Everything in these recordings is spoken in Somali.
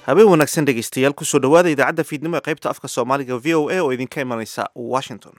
habeen wanaagsan dhegeystayaal kusoo dhowaada idaacadda fiidnimo ee qaybta afka soomaaliga v o a oo idinka imanaysa washington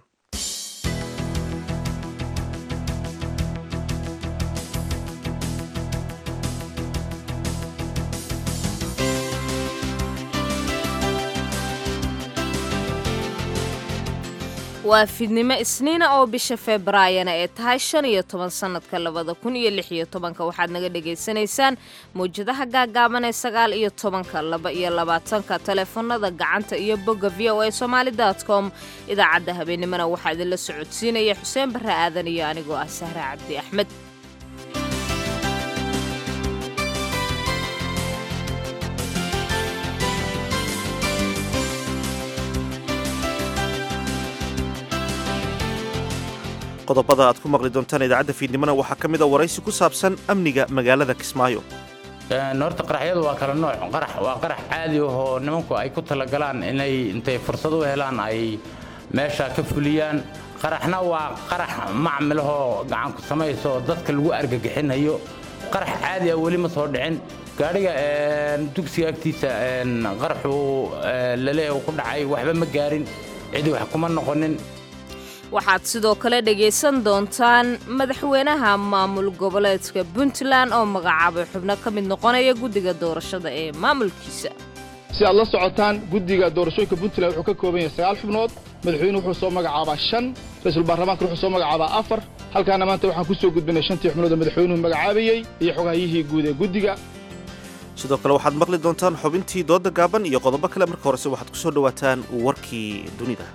waa fiidnimo isniina oo bisha febraayana ee tahay shan iyo toban sannadka labada kun iyo lix iyo tobanka waxaad naga dhagaysanaysaan mawjadaha gaagaaban ee sagaal iyo tobanka laba iyo labaatanka taleefanada gacanta iyo bogga v o a somaali com idaacadda habeennimona waxaa idinla socodsiinaya xuseen barre aadan iyo anigoo ah sahre cabdi axmed qodobada aad ku maqli doontaan idaacadda fiidnimona waxaa ka mid a waraysi ku saabsan amniga magaalada kismaayo horta qaraxyadu waa kala nooc qarax waa qarax caadi ahoo nimanku ay ku talagalaan inay intay fursad u helaan ay meesha ka fuliyaan qaraxna waa qarax macmilahoo gacanku samayso dadka lagu argagixinayo qarax caadi ah weli ma soo dhicin gaadhiga dugsiga agtiisa qaraxu laleeyahu ku dhacay waxba ma gaarin cidi wax kuma noqonin waxaad sidoo kale dhegaysan doontaan madaxweynaha maamul goboleedka puntland oo magacaabay xubno ka mid noqonaya guddiga doorashada ee maamulkiisa si aad la socotaan guddiga doorashooyinka puntland wuxuu ka kooban yahay sagaal xubnood madaxweynuhu wuxuu soo magacaabaa shan ra-iisul baarlamaanka wuxuu soo magacaabaa afar halkaana maanta waxaan ku soo gudbinay shantii xubnood oo madaxweynuhu magacaabayey iyo xogahayihii guud ee guddiga sidoo kale waxaad maqli doontaan xubintii dooda gaaban iyo qodobo kale marka horese waxaad ku soo dhowaataan warkii dunida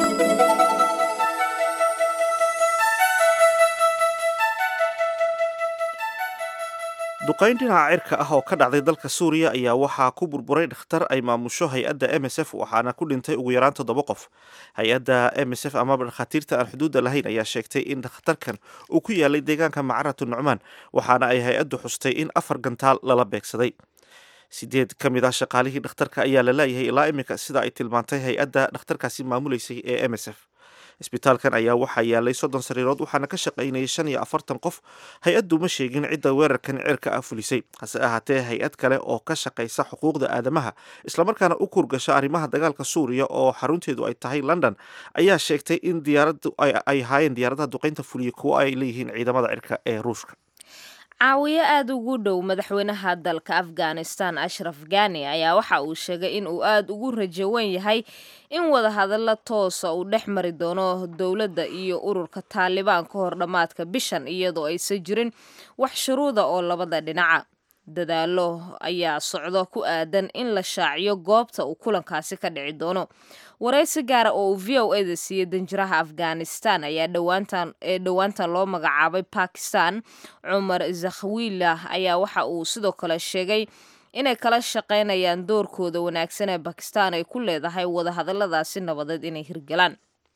duqayn dhinaca cirka ah oo ka dhacday dalka suuriya ayaa waxaa ku burburay dhakhtar ay maamusho hay-adda m s f waxaana ku dhintay ugu yaraan toddoba qof hay-adda m s f amaba dhakhaatiirta aan xuduudda lahayn ayaa sheegtay in dhakhtarkan uu ku yaalay deegaanka macaratu nucmaan waxaana ay hay-addu xustay in afar gantaal lala beegsaday sideed ka mid ah shaqaalihii dhakhtarka ayaa la laayahay ilaa iminka sida ay tilmaantay hay-adda dhakhtarkaasi maamuleysay ee m s f isbitaalkan ayaa waxaa yaalay soddon sariirood waxaana ka shaqaynayay shan iyo afartan qof hay-addu ma sheegin cidda weerarkan cirka ah fulisay hase ahaatee hay-ad kale oo ka shaqaysa xuquuqda aadamaha islamarkaana u kurgasha arrimaha dagaalka suuriya oo xarunteedu ay tahay london ayaa sheegtay in diyaaradu ay ahaayeen diyaaradaha duqaynta fuliya kuwo ay leeyihiin ciidamada cirka ee ruushka caawiyo aada ugu dhow madaxweynaha dalka afghanistan ashraf gani ayaa waxa uu sheegay in uu aada ugu rajawan yahay in wadahadalla toosa uu dhex mari doono dowladda iyo ururka taalibaan ka hor dhammaadka bishan iyadoo aysan jirin wax shuruuda oo labada dhinaca dadaalo ayaa socdo ku aadan in la shaaciyo goobta uu kulankaasi ka dhici doono waraysi gaara oo uu v o eda siiyey danjiraha afghanistan ayaa dhowaantan ee dhowaantan loo magacaabay bakistan cumar zakhwilah ayaa waxa uu sidoo kale sheegay inay kala shaqaynayaan doorkooda wanaagsan ee bakistan ay ku leedahay wadahadalladaasi nabadeed inay hirgalaan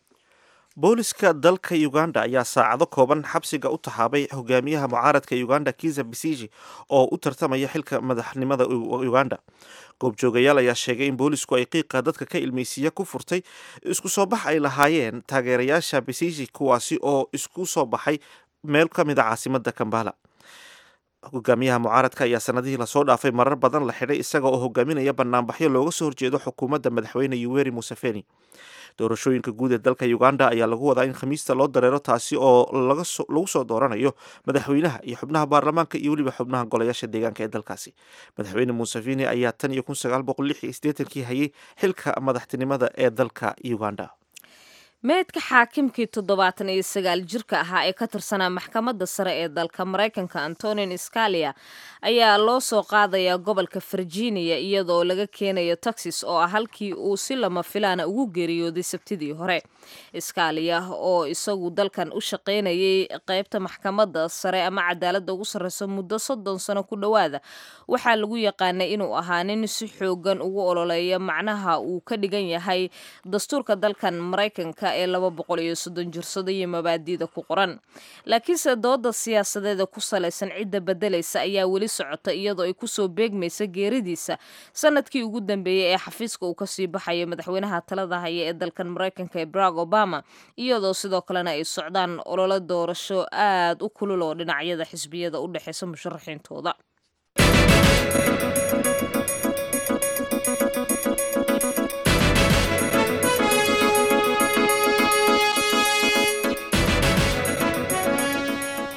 booliska dalka uganda ayaa saacado kooban xabsiga u taxaabay hogaamiyaha mucaaradka uganda kiza bisiji oo u tartamaya xilka madaxnimada uganda goobjoogayaal ayaa sheegay in boolisku ay qiiqa dadka ka ilmeysiiya ku furtay isku soo bax ay lahaayeen taageerayaasha bisiji kuwaasi oo isku soo baxay meel ka mid a caasimada kambala hogaamiyaha mucaaradka ayaa sanadihii lasoo dhaafay marar badan la xidhay isaga oo hogaaminaya banaanbaxyo looga soo horjeedo xukuumadda madaxweyne yuweri museveni doorashooyinka guud ee dalka uganda ayaa lagu wadaa in khamiista loo dareero taasi oo lagu soo dooranayo madaxweynaha iyo xubnaha baarlamaanka iyo weliba xubnaha golayaasha deegaanka ee dalkaasi madaxweyne museveni ayaa tan iyo kun sagaal boqol lix iyo siddeetankii hayay xilka madaxtinimada ee dalka uganda meydka xaakimkii toddobaatan iyo sagaal jirka ahaa ee ka tirsanaa maxkamadda sare ee dalka maraykanka antonin scalia ayaa loo soo qaadayaa gobolka virginia iyadoo laga keenayo texas oo ah halkii uu si lama filaana ugu geeriyooday sabtidii hore scalia oo isagu dalkan u shaqaynayay qeybta maxkamadda sare ama cadaaladda ugu sarreysa muddo soddon sano ku dhowaada waxaa lagu yaqaanay inuu ahaa nin si xoogan ugu ololeeya macnaha uu ka dhigan yahay dastuurka dalkan maraykanka ee laba boqol iyo soddon jirsado iyo mabaadiida ku qoran laakiinse dooda siyaasadeeda ku salaysan cidda bedelaysa ayaa weli socota iyadoo ay kusoo beegmaysa geeridiisa sanadkii ugu dambeeyey ee xafiiska uu kasii baxayo madaxweynaha talada haya ee dalkan maraykanka ee barack obama iyadoo sidoo kalena ay socdaan ololo doorasho aada u kulul oo dhinacyada xisbiyada u dhexeysa musharaxiintooda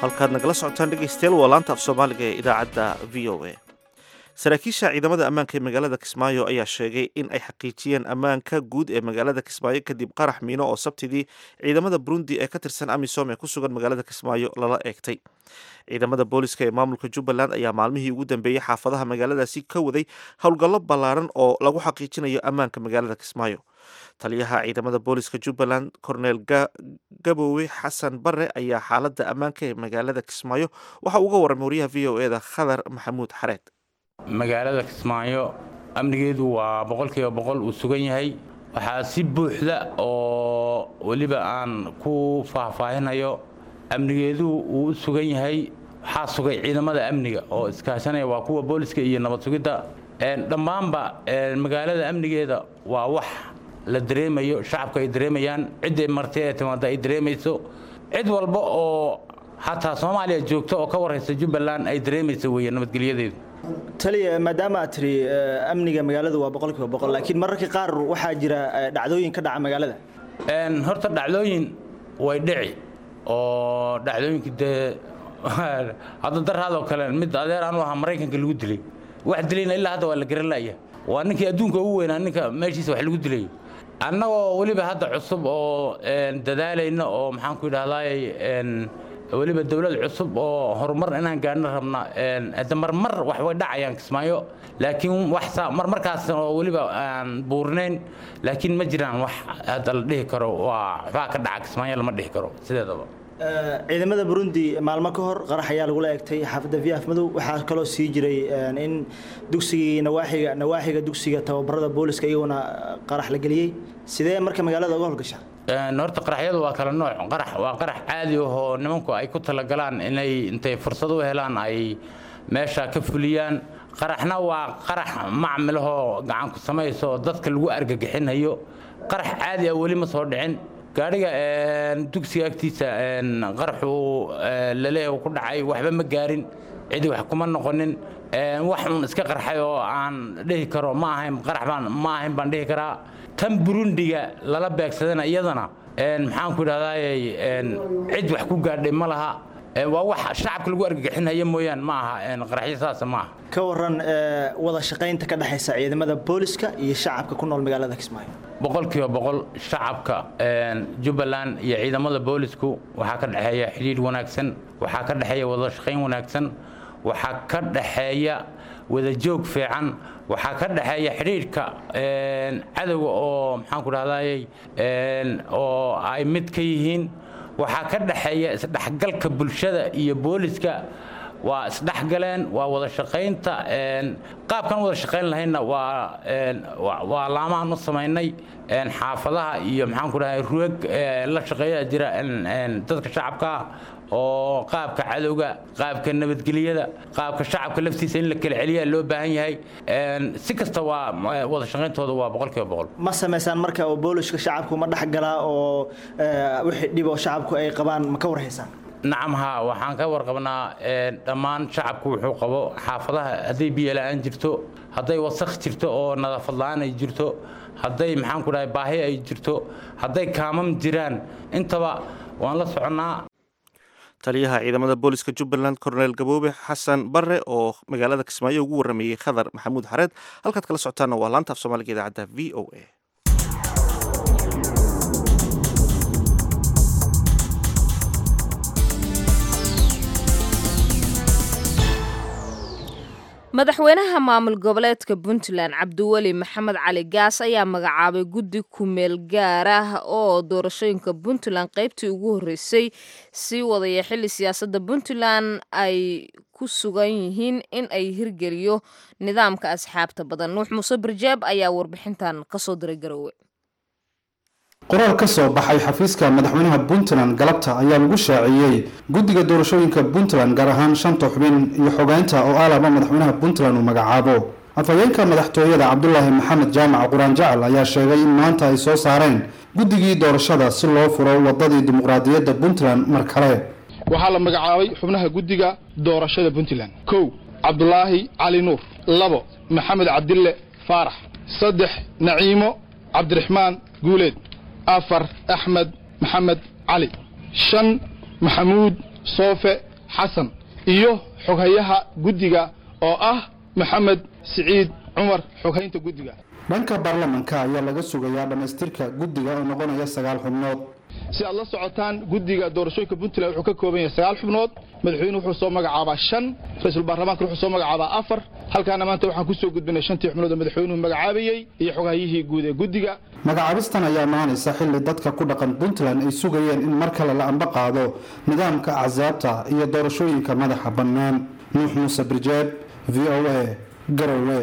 halkaad nagala socotaan dhegaystayaal waa laanta af soomaaliga ee idaacadda v o a saraakiisha ciidamada ammaanka ee magaalada kismaayo ayaa sheegay in ay xaqiijiyeen ammaanka guud ee magaalada kismaayo kadib qarax miino oo sabtidii ciidamada burundi ee ka tirsan amisom ee ku sugan magaalada kismaayo lala eegtay ciidamada booliska ee maamulka jubbaland ayaa maalmihii ugu dambeeyey xaafadaha magaaladaasi ka waday howlgallo ballaaran oo lagu xaqiijinayo ammaanka magaalada kismaayo taliyaha ciidamada booliska jubbaland cornel gabowe xasan bare ayaa xaaladda ammaanka ee magaalada kismaayo waxa uga warramay wariyaha v o eda khadar maxamuud xareed magaalada kismaayo amnigeedu waa boqolkiiba boqol uu sugan yahay waxaa si buuxda oo weliba aan ku faahfaahinayo amnigeedu uu u sugan yahay waxaa sugay ciidamada amniga oo iskaashanaya waa kuwa booliska iyo nabad sugidda dhammaanba magaalada amnigeeda waa wax la dareemayo shacabka ay dareemayaan cidday marti ee timaada ay dareemayso cid walba oo xataa soomaaliya joogta oo ka warraysa jubbaland ay dareemayso weeye nabadgelyadeedu taliya maadaama aad tiri amniga magaaladu waa boqolkiiba boqol laakiin mararka qaar waxaa jira dhacdooyin ka dhaca magaalada horta dhacdooyin way dhici oo dhacdooyinka dee hadda daraadoo kale mid adeer aanu ahaa maraykanka lagu dilay wax dilayna ilaa hadda waa la garan la'ya waa ninkii adduunka ugu weynaa ninka meeshiisa wax lagu dilayo annagoo weliba hadda cusub oo dadaalayna oo maxaan ku idhahdaay weliba dowlad cusub oo horumar inaan gaadhno rabna hadda marmar wax way dhacayaan kismaayo laakiin wax marmarkaas oo weliba aan buurnayn laakiin ma jiraan wax hadda la dhihi karo waa waxbaa ka dhaca kismaayo lama dhihi karo sideedaba ciidamada burundi maalmo ka hor qarax ayaa lagula egtay xaafadda viaf madow waxaa kaloo sii jiray in dugsigii nawaaxiga nawaaxiga dugsiga tababarada booliska iyaguna qarax la geliyey sidee marka magaalada uga howlgashaa horta qaraxyadu waa kala nooc qarax waa qarax caadi ahoo nimanku ay ku talagalaan inay intay fursad u helaan ay meesha ka fuliyaan qaraxna waa qarax macmilahoo gacan ku samayso dadka lagu argagixinayo qarax caadi ah weli ma soo dhicin gaadhiga dugsiga agtiisa qaraxu laleeyahay ku dhacay waxba ma gaarin cidi wax kuma noqonin wax uun iska qarxay oo aan dhihi karo ma ahayn qarax baan ma ahayn baan dhihi karaa tan burundiga lala beegsadana iyadana maxaan ku idhahdaayey cid wax ku gaadhay ma laha waa wax shacabka lagu argagixinaya mooyaan ma aha qaraxyo saasa ma aha ka waran wada shaqaynta ka dhexaysa ciidamada booliska iyo shacabka ku nool magaalada kismaayo boqolkiiba boqol shacabka jubbaland iyo ciidamada boolisku waxaa ka dhexeeya xidhiidh wanaagsan waxaa ka dhexeeya wada shaqayn wanaagsan waxaa ka dhexeeya wadajoog fiican waxaa ka dhexeeya xidhiidhka cadowga oo maxaan ku dhahdaayey oo ay mid ka yihiin waxaa ka dhexeeya isdhexgalka bulshada iyo booliska waa isdhexgaleen waa wada shaqaynta qaabkan wada shaqayn lahaynna waa laamahan u samaynay xaafadaha iyo maxaan ku dhahay rueg la shaqeeya jira dadka shacabka oo qaabka cadowga qaabka nabadgelyada qaabka shacabka laftiisa in la kala celiyaa loo baahan yahay si kasta waa wada shaqayntooda waa boqolkiiba boqol ma samaysaan marka oo booliska shacabku ma dhexgalaa oo wixii dhib oo shacabku ay qabaan ma ka warhaysaan nacam haa waxaan ka warqabnaa dhammaan shacabku wuxuu qabo xaafadaha hadday biyo la'aan jirto hadday wasakh jirto oo nadaafad la'aan ay jirto hadday maxaan ku dhahay baahi ay jirto hadday kaamam jiraan intaba waan la soconnaa taliyaha ciidamada booliska jubbaland cornel gaboobe xasan bare oo magaalada kismaayo ugu warameeyey khadar maxamuud xareed halkaad kala socotaana waa laanta af soomaaliga idaacadda v o a madaxweynaha maamul goboleedka puntland cabdiweli maxamed cali gaas ayaa magacaabay guddi kumeel gaar ah oo doorashooyinka puntland qaybtii ugu horreysay sii wadaya xilli siyaasadda puntland ay ku sugan yihiin in ay hirgeliyo nidaamka asxaabta badan nuux muuse barjeeb ayaa warbixintan kasoo diray garowe qoraal ka soo baxay xafiiska madaxweynaha puntland galabta ayaa lagu shaaciyey guddiga doorashooyinka puntland gaar ahaan shanta xubin iyo xogeynta oo aalaba madaxweynaha puntland uu magacaabo afhayeenka madaxtooyada cabdulaahi maxamed jaamac quraan jacal ayaa sheegay in maanta ay soo saareen guddigii doorashada si loo furo wadadii dimuqraadiyadda puntland mar kale waxaa la magacaabay xubnaha guddiga doorashada puntland kow cabdulaahi cali nuur labo maxamed cabdille faarax saddex naciimo cabdiraxmaan guuleed afar axmed maxamed cali shan maxamuud soofe xasan iyo xoghayaha guddiga oo ah maxamed siciid cumar xoghaynta guddiga dhanka baarlamanka ayaa laga sugayaa dhammaystirka guddiga oo noqonaya sagaal xubnood si aad la socotaan guddiga doorashooyinka puntland wuxuu ka kooban yahay sagaal xubnood madaxweyne wuxuu soo magacaabaa shan ra-iisul baarlamaanka wuxuu soo magacaabaa afar halkaana maanta waxaan ku soo gudbinay shantii xubnood oo madaxweynuhu magacaabayey iyo xoghayihii guud ee guddiga magacaabistan ayaa imaanaysa xilli dadka ku dhaqan puntland ay sugayeen in mar kale la amba qaado nidaamka axsaabta iyo doorashooyinka madaxa bannaan nuux muuse birjeeb v o a garowe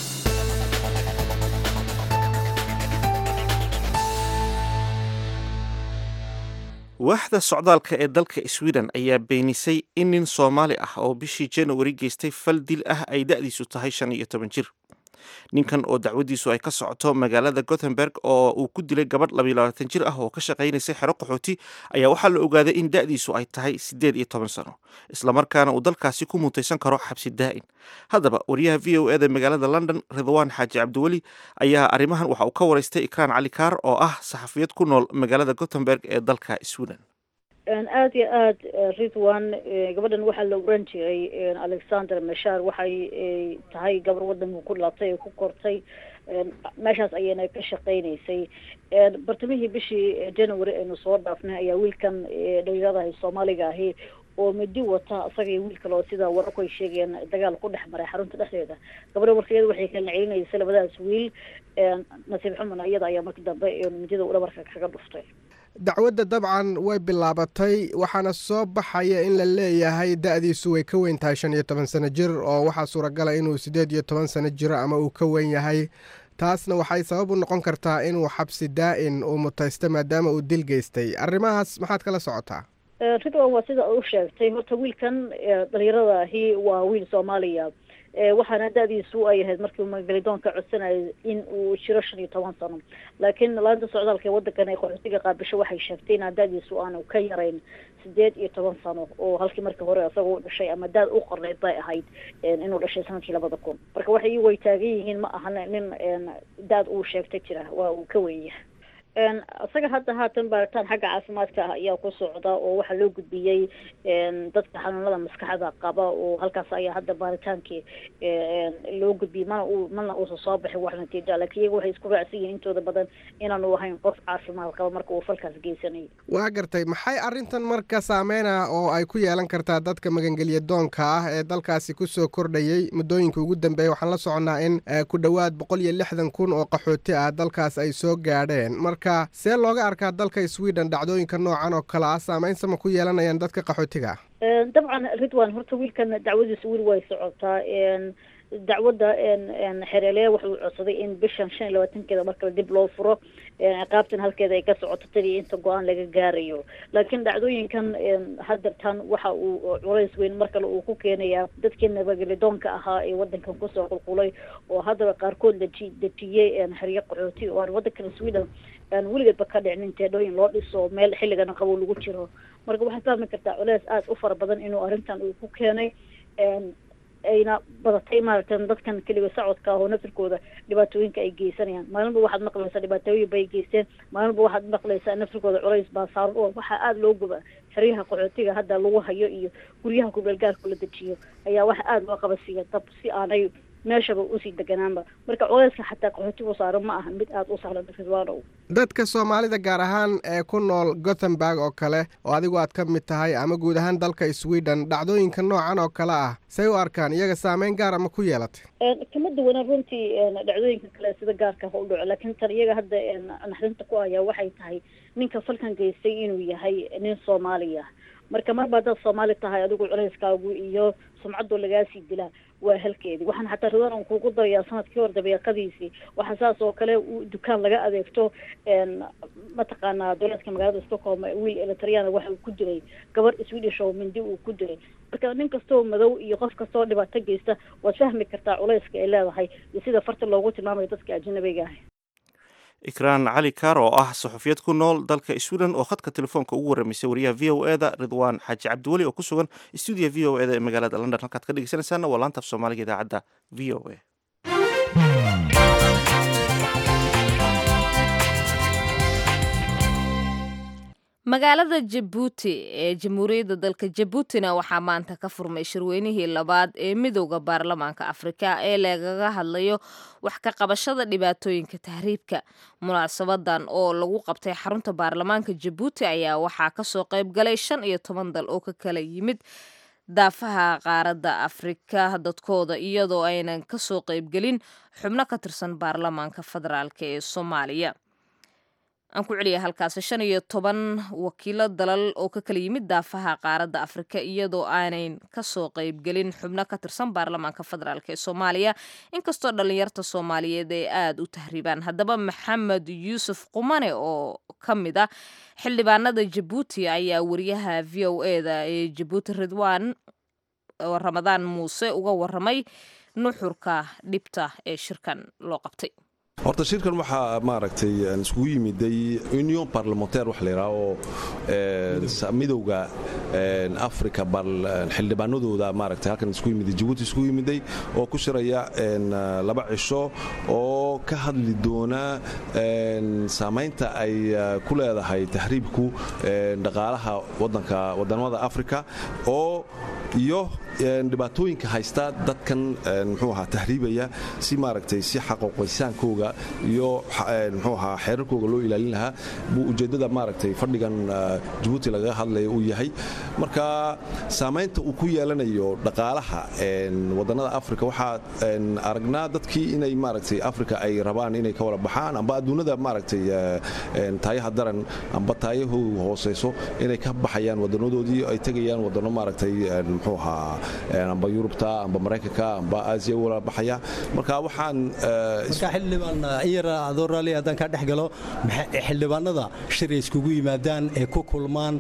waaxda socdaalka ee dalka sweden ayaa beenisay in nin soomaali ah oo bishii januari geystay fal dil ah ay da'diisu tahay shan iyo toban jir ninkan oo dacwadiisu ay ka socoto magaalada gothenburg oo uu ku dilay gabadh labayo labaatan jir ah oo ka shaqaynaysay xero qaxooti ayaa waxaa la ogaaday in da'diisu ay tahay siddeed iyo toban sano islamarkaana uu dalkaasi ku mutaysan karo xabsi daa'in haddaba wariyaha v o eda magaalada london ridwaan xaaji cabdiweli ayaa arrimahan waxa uu ka waraystay ikraan cali kaar oo ah saxafiyad ku nool magaalada gothenburg ee dalka sweden aada iyo aada ridwan gabadhan waxaa la oran jiray alexander mashar waxay tahay gabar wadanka ku dhalatay ee ku kortay meeshaas ayayna ka shaqaynaysay bartamihii bishii january aynu soo dhaafnay ayaa wiilkan dhalinyaradaha soomaaliga ahi oo midi wata isaga iyo wiil kale oo sida wararku ay sheegayeen dagaal ku dhex maray xarunta dhexdeeda gabadha warkeeda waxay kala celinaysa labadaas wiil nasiib xumana iyada ayaa markii dambe midida dhabarka kaga dhuftay dacwadda dabcan way bilaabatay waxaana soo baxaya in la leeyahay da-diisu way ka weyn tahay shan iyo toban sano jir oo waxaa suuragala inuu siddeed iyo toban sano jiro ama uu ka weyn yahay taasna waxay sabab u noqon kartaa inuu xabsi daa-in uu mutaysto maadaama uu dil geystay arrimahaas maxaad kala socotaa ridwan waa sida u sheegtay horta wiilkan dhalinyarada ahi waa wiil soomaaliya waxaana da-diisu ay ahayd markii magalidoonka codsanayay in uu jiro shan iyo toban sano laakiin laanta socdaalka ee wadankan ay qaxootiga qaabisho waxay sheegtay inaa da-diisu aanu ka yarayn sideed iyo toban sano oo halkii markii hore isagoo u dhashay ama daad u qorneyd bay ahayd inuu dhashay sanadkii labada kun marka waxay way taagan yihiin ma ahan nin daad uu sheegta jira waa uu ka weynyahay isaga hadda haatan baaritaan xagga caafimaadka ah ayaa ku socda oo waxaa loo gudbiyey dadka xanuunada maskaxda qaba oo halkaas ayaa hadda baaritaankii loo gudbiyey mana uu mana uusan soo baxin wax natiija laakiin iyaga waxay isku raacsan yihiin intooda badan inaanu ahayn qof caafimaad qaba marka uu falkaas geysanayay waa gartay maxay arrintan marka saameyna oo ay ku yeelan kartaa dadka magangelya doonka ah ee dalkaasi kusoo kordhayay muddooyinka ugu dambeeya waxaan la soconnaa in ku dhowaad boqol iyo lixdan kun oo qaxooti ah dalkaas ay soo gaadheen marka see looga arkaa dalka sweden dhacdooyinka noocan oo kale ah saameyn sama ku yeelanayaan dadka qaxootiga dabcan ridwan horta wiilkan dacwadiisa weli way socotaa dacwadda xereeleya wuxuu codsaday in bishan shan iyo labaatankeeda markale dib loo furo ciqaabtan halkeeda ay ka socoto tadii inta go-aan laga gaarayo laakiin dhacdooyinkan hadeertan waxa uu culays weyn mar kale uu ku keenayaa dadkii nabagelidoonka ahaa ee wadankan kusoo qulqulay oo haddaba qaarkood laji dejiyey xeryo qaxooti oo aan wadankan sweden aan weligeedba ka dhicnin teedhooyin loo dhiso meel xilligana qabow lagu jiro marka waxaad fahmi kartaa culeys aada u fara badan inuu arrintan uu ku keenay ayna badatay maaragta dadkan keliga socodka ah oo nafirkooda dhibaatooyinka ay geysanayaan maalinba waxaad maqlaysaa dhibaatooyin bay geysteen maalinba waxaad maqlaysaa nafirkooda culays baa saaran oo waxaa aada loo guba xeryaha qaxootiga hadda lagu hayo iyo guryaha kubeelgaarka la dejiyo ayaa waxa aada loo qabasiiya dab si aanay meeshaba usii deganaanba marka culayska xataa qaxootigu saaran ma aha mid aada u sahlan ridwaanow dadka soomaalida gaar ahaan ee ku nool gothenburg oo kale oo adigu aad ka mid tahay ama guud ahaan dalka sweden dhacdooyinka noocan oo kale ah say u arkaan iyaga saameyn gaara ma ku yeelatay kama duwana runtii dhacdooyinka kale sida gaarka ha u dhaco laakiin tan iyaga hadda naxdinta ku ayaa waxay tahay ninka falkan geystay inuu yahay nin soomaaliya marka marba haddaad soomaali tahay adigu culayskaagu iyo sumcadoo lagaasii dilaa waa halkeedii waxaan xataa ridwan on kugu darayaa sanadkii hor dabeeqadiisii waxaa saas oo kale dukaan laga adeegto mataqaanaa dowlaadka magaalada stockholm wiil elitriyana waxa uu ku dilay gabar swedish oo mindi uu ku dilay marka nin kastoo madow iyo qof kastoo dhibaato geysta waad fahmi kartaa culayska ay leedahay iyo sida farta loogu tilmaamayo dadka ajnabiga ah ikraan cali kaar oo ah saxufiyad ku nool dalka sweden oo khadka telefoonka ugu warramaysay wariyaha v o e da ridwaan xaaji cabdiweli oo ku sugan stuudiya v o e da ee magaalada london halkaad ka dhegeysanaysaana waa laanta af soomaaliga idaacadda v o e magaalada jabuuti ee jamhuuriyadda dalka jabuutina waxaa maanta ka furmay shirweynihii labaad ee midowda baarlamaanka afrika ee lagaga hadlayo wax ka qabashada dhibaatooyinka tahriibka munaasabadan oo lagu qabtay xarunta baarlamaanka jabuuti ayaa waxaa kasoo qayb galay shan iyo toban dal oo ka kala yimid daafaha qaaradda afrika dadkooda iyadoo aynan kasoo qaybgelin xubno ka tirsan baarlamaanka federaalk ee soomaaliya aan ku celiya halkaasi shan iyo toban wakiilo dalal oo ka kala yimid daafaha qaaradda afrika iyadoo aanan kasoo qaybgelin xubno ka tirsan baarlamaanka federaalk ee soomaaliya inkastoo dhallinyarta soomaaliyeed ay aada u tahriibaan haddaba maxamed yuusuf qumane oo ka mid ah xildhibaanada jabuuti ayaa wariyaha v o eda ee jabuuti ridwan ramadaan muuse uga waramay nuxurka dhibta ee shirkan loo qabtay horta shirkan waxaa maaragtay iskugu yimiday union parlementaire wax layidhaha oo midowga africa xildhibaanadooda maaragtay halkan isku yimiday jabuuti isku yimiday oo ku shiraya laba cisho oo ka hadli doona saamaynta ay ku leedahay tahriibku dhaqaalaha wadanka wadamada africa oo iyo dhibaatooyinka haysta dadkan mxuu ahaa tahriibaya si maaragtay si xaqoqaysaankooga iyo mxuu ahaa xeerarkooga loo ilaalin lahaa buu ujeeddada maaragtay fadhigan jabuuti lagaga hadlaya uu yahay marka saamaynta uu ku yeelanayo dhaqaalaha wadannada afrika waxaa aragnaa dadkii inay maaragtay afrika ay rabaan inay ka wada baxaan amba adduunnada maaragtay taayaha daran amba taayahoodu hooseyso inay ka baxayaan wadanadoodii ay tegayaan wadano maaragtay mxuu ahaa amba yurubta amba maraykanka amba aasiya wala baxaya marka waxaan marka xildhibaan iyar adoo raalli haddaan kaa dhex galo xildhibaanada shir ay iskugu yimaadaan ee ku kulmaan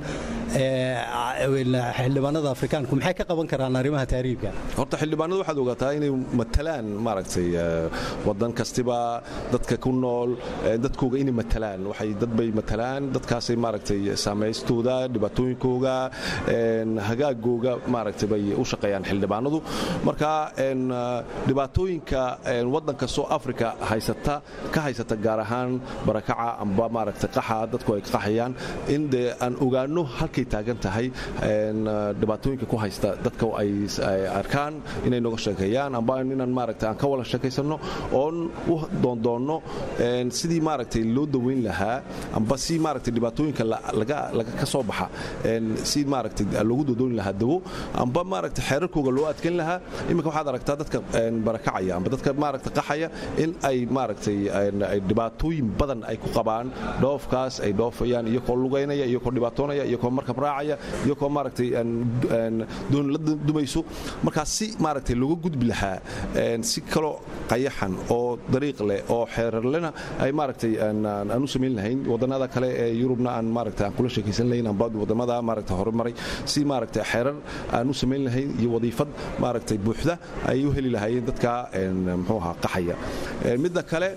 xildhibaanada afrikaanku maxay ka qaban karaan arrimaha taariibka horta xildhibaanadu waxaad ogaataa inay matalaan maaragtay wadan kastiba dadka ku nool dadkooga inay matalaan waxay dad bay matalaan dadkaasay maaragtay saamaystooda dhibaatooyinkooga hagaagooga maaragtay bay u shaqeeyaan xildhibaanadu marka dhibaatooyinka wadan kastoo afrika haysata ka haysata gaar ahaan barakaca amba maaragtay qaxa dadku ay qaxayaan in dee aan ogaano halkay taagan tahay dhibaatooyinka ku haysta dadka ay arkaan inay noga sheekeeyaan amba inaan maaragtay aan ka wada sheekaysanno oon u doondoonno sidii maaragtay loo daweyn lahaa amba si maaragtay dhibaatooyinka laga ka soo baxa si maaragtay loogu doodooni lahaa dawo amba maaragtay xeerarkooga loo adkeyn lahaa iminka waxaad aragtaa dadka barakacaya amba dadka maaragtay qaxaya in ay maaragtay dhibaatooyin badan ay ku qabaan dhoofkaas ay dhoofayaan iyakoo lugaynaya iyakoo dhibaatoonaya iyakoo markab raacaya iyakoo maaragtay doon la dumayso markaas si maaragtay looga gudbi lahaa si kaloo qayaxan oo dariiq leh oo xeerarlena ay maaragtay aan u samayn lahayn wadannada kale ee yurubna aan maaragtay aan kula sheekaysan lahayn amba wadamada maaragtay horumaray si maaragtay xeerar aan u samayn lahayn iyo wadiifad maaragtay buuxda ay u heli lahaayeen dadka muxuu ahaa qaxaya midda kale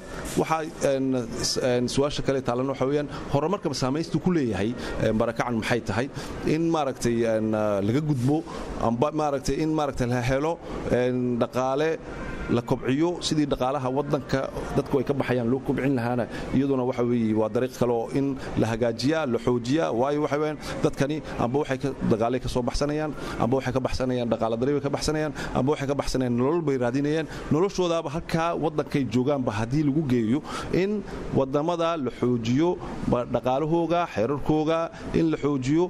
waxaa su-aasha kale taalan waxa weeyaan horumarkaba saamaystuu ku leeyahay barakacan maxay tahay in maaragtay laga gudbo amba maaragtay in maaragtay la helo dhaqaale la kobciyo sidii dhaqaalaha wadanka dadku ay ka baxayaan loo kobcin lahaana iyaduna waxa weeye waa dariiq kale oo in la hagaajiyaa la xoojiyaa waayo waxa weeyaan dadkani amba waxay ka dagaalay ka soo baxsanayaan amba waxay ka baxsanayaan dhaqaala dari bay ka baxsanayaan amba waxay ka baxsanayaan nolol bay raadinayaan noloshoodaaba halkaa wadankay joogaanba haddii lagu geeyo in wadamada la xoojiyo dhaqaalahooga xeerarkooga in la xoojiyo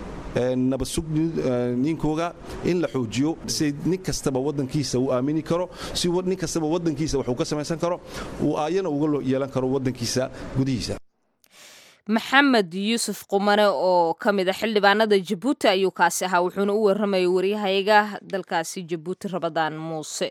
nabadsugnininkooga in la xoojiyo si nin kastaba wadankiisa uu aamini karo si nin kastaba wadankiisa waxuu ka samaysan karo uu aayana uga yeelan karo wadankiisa gudihiisa maxamed yuusuf qumane oo ka mid a xildhibaanada jabuuti ayuu kaasi ahaa wuxuuna u warramayay waryahayaga dalkaasi jabuuti rabadaan muuse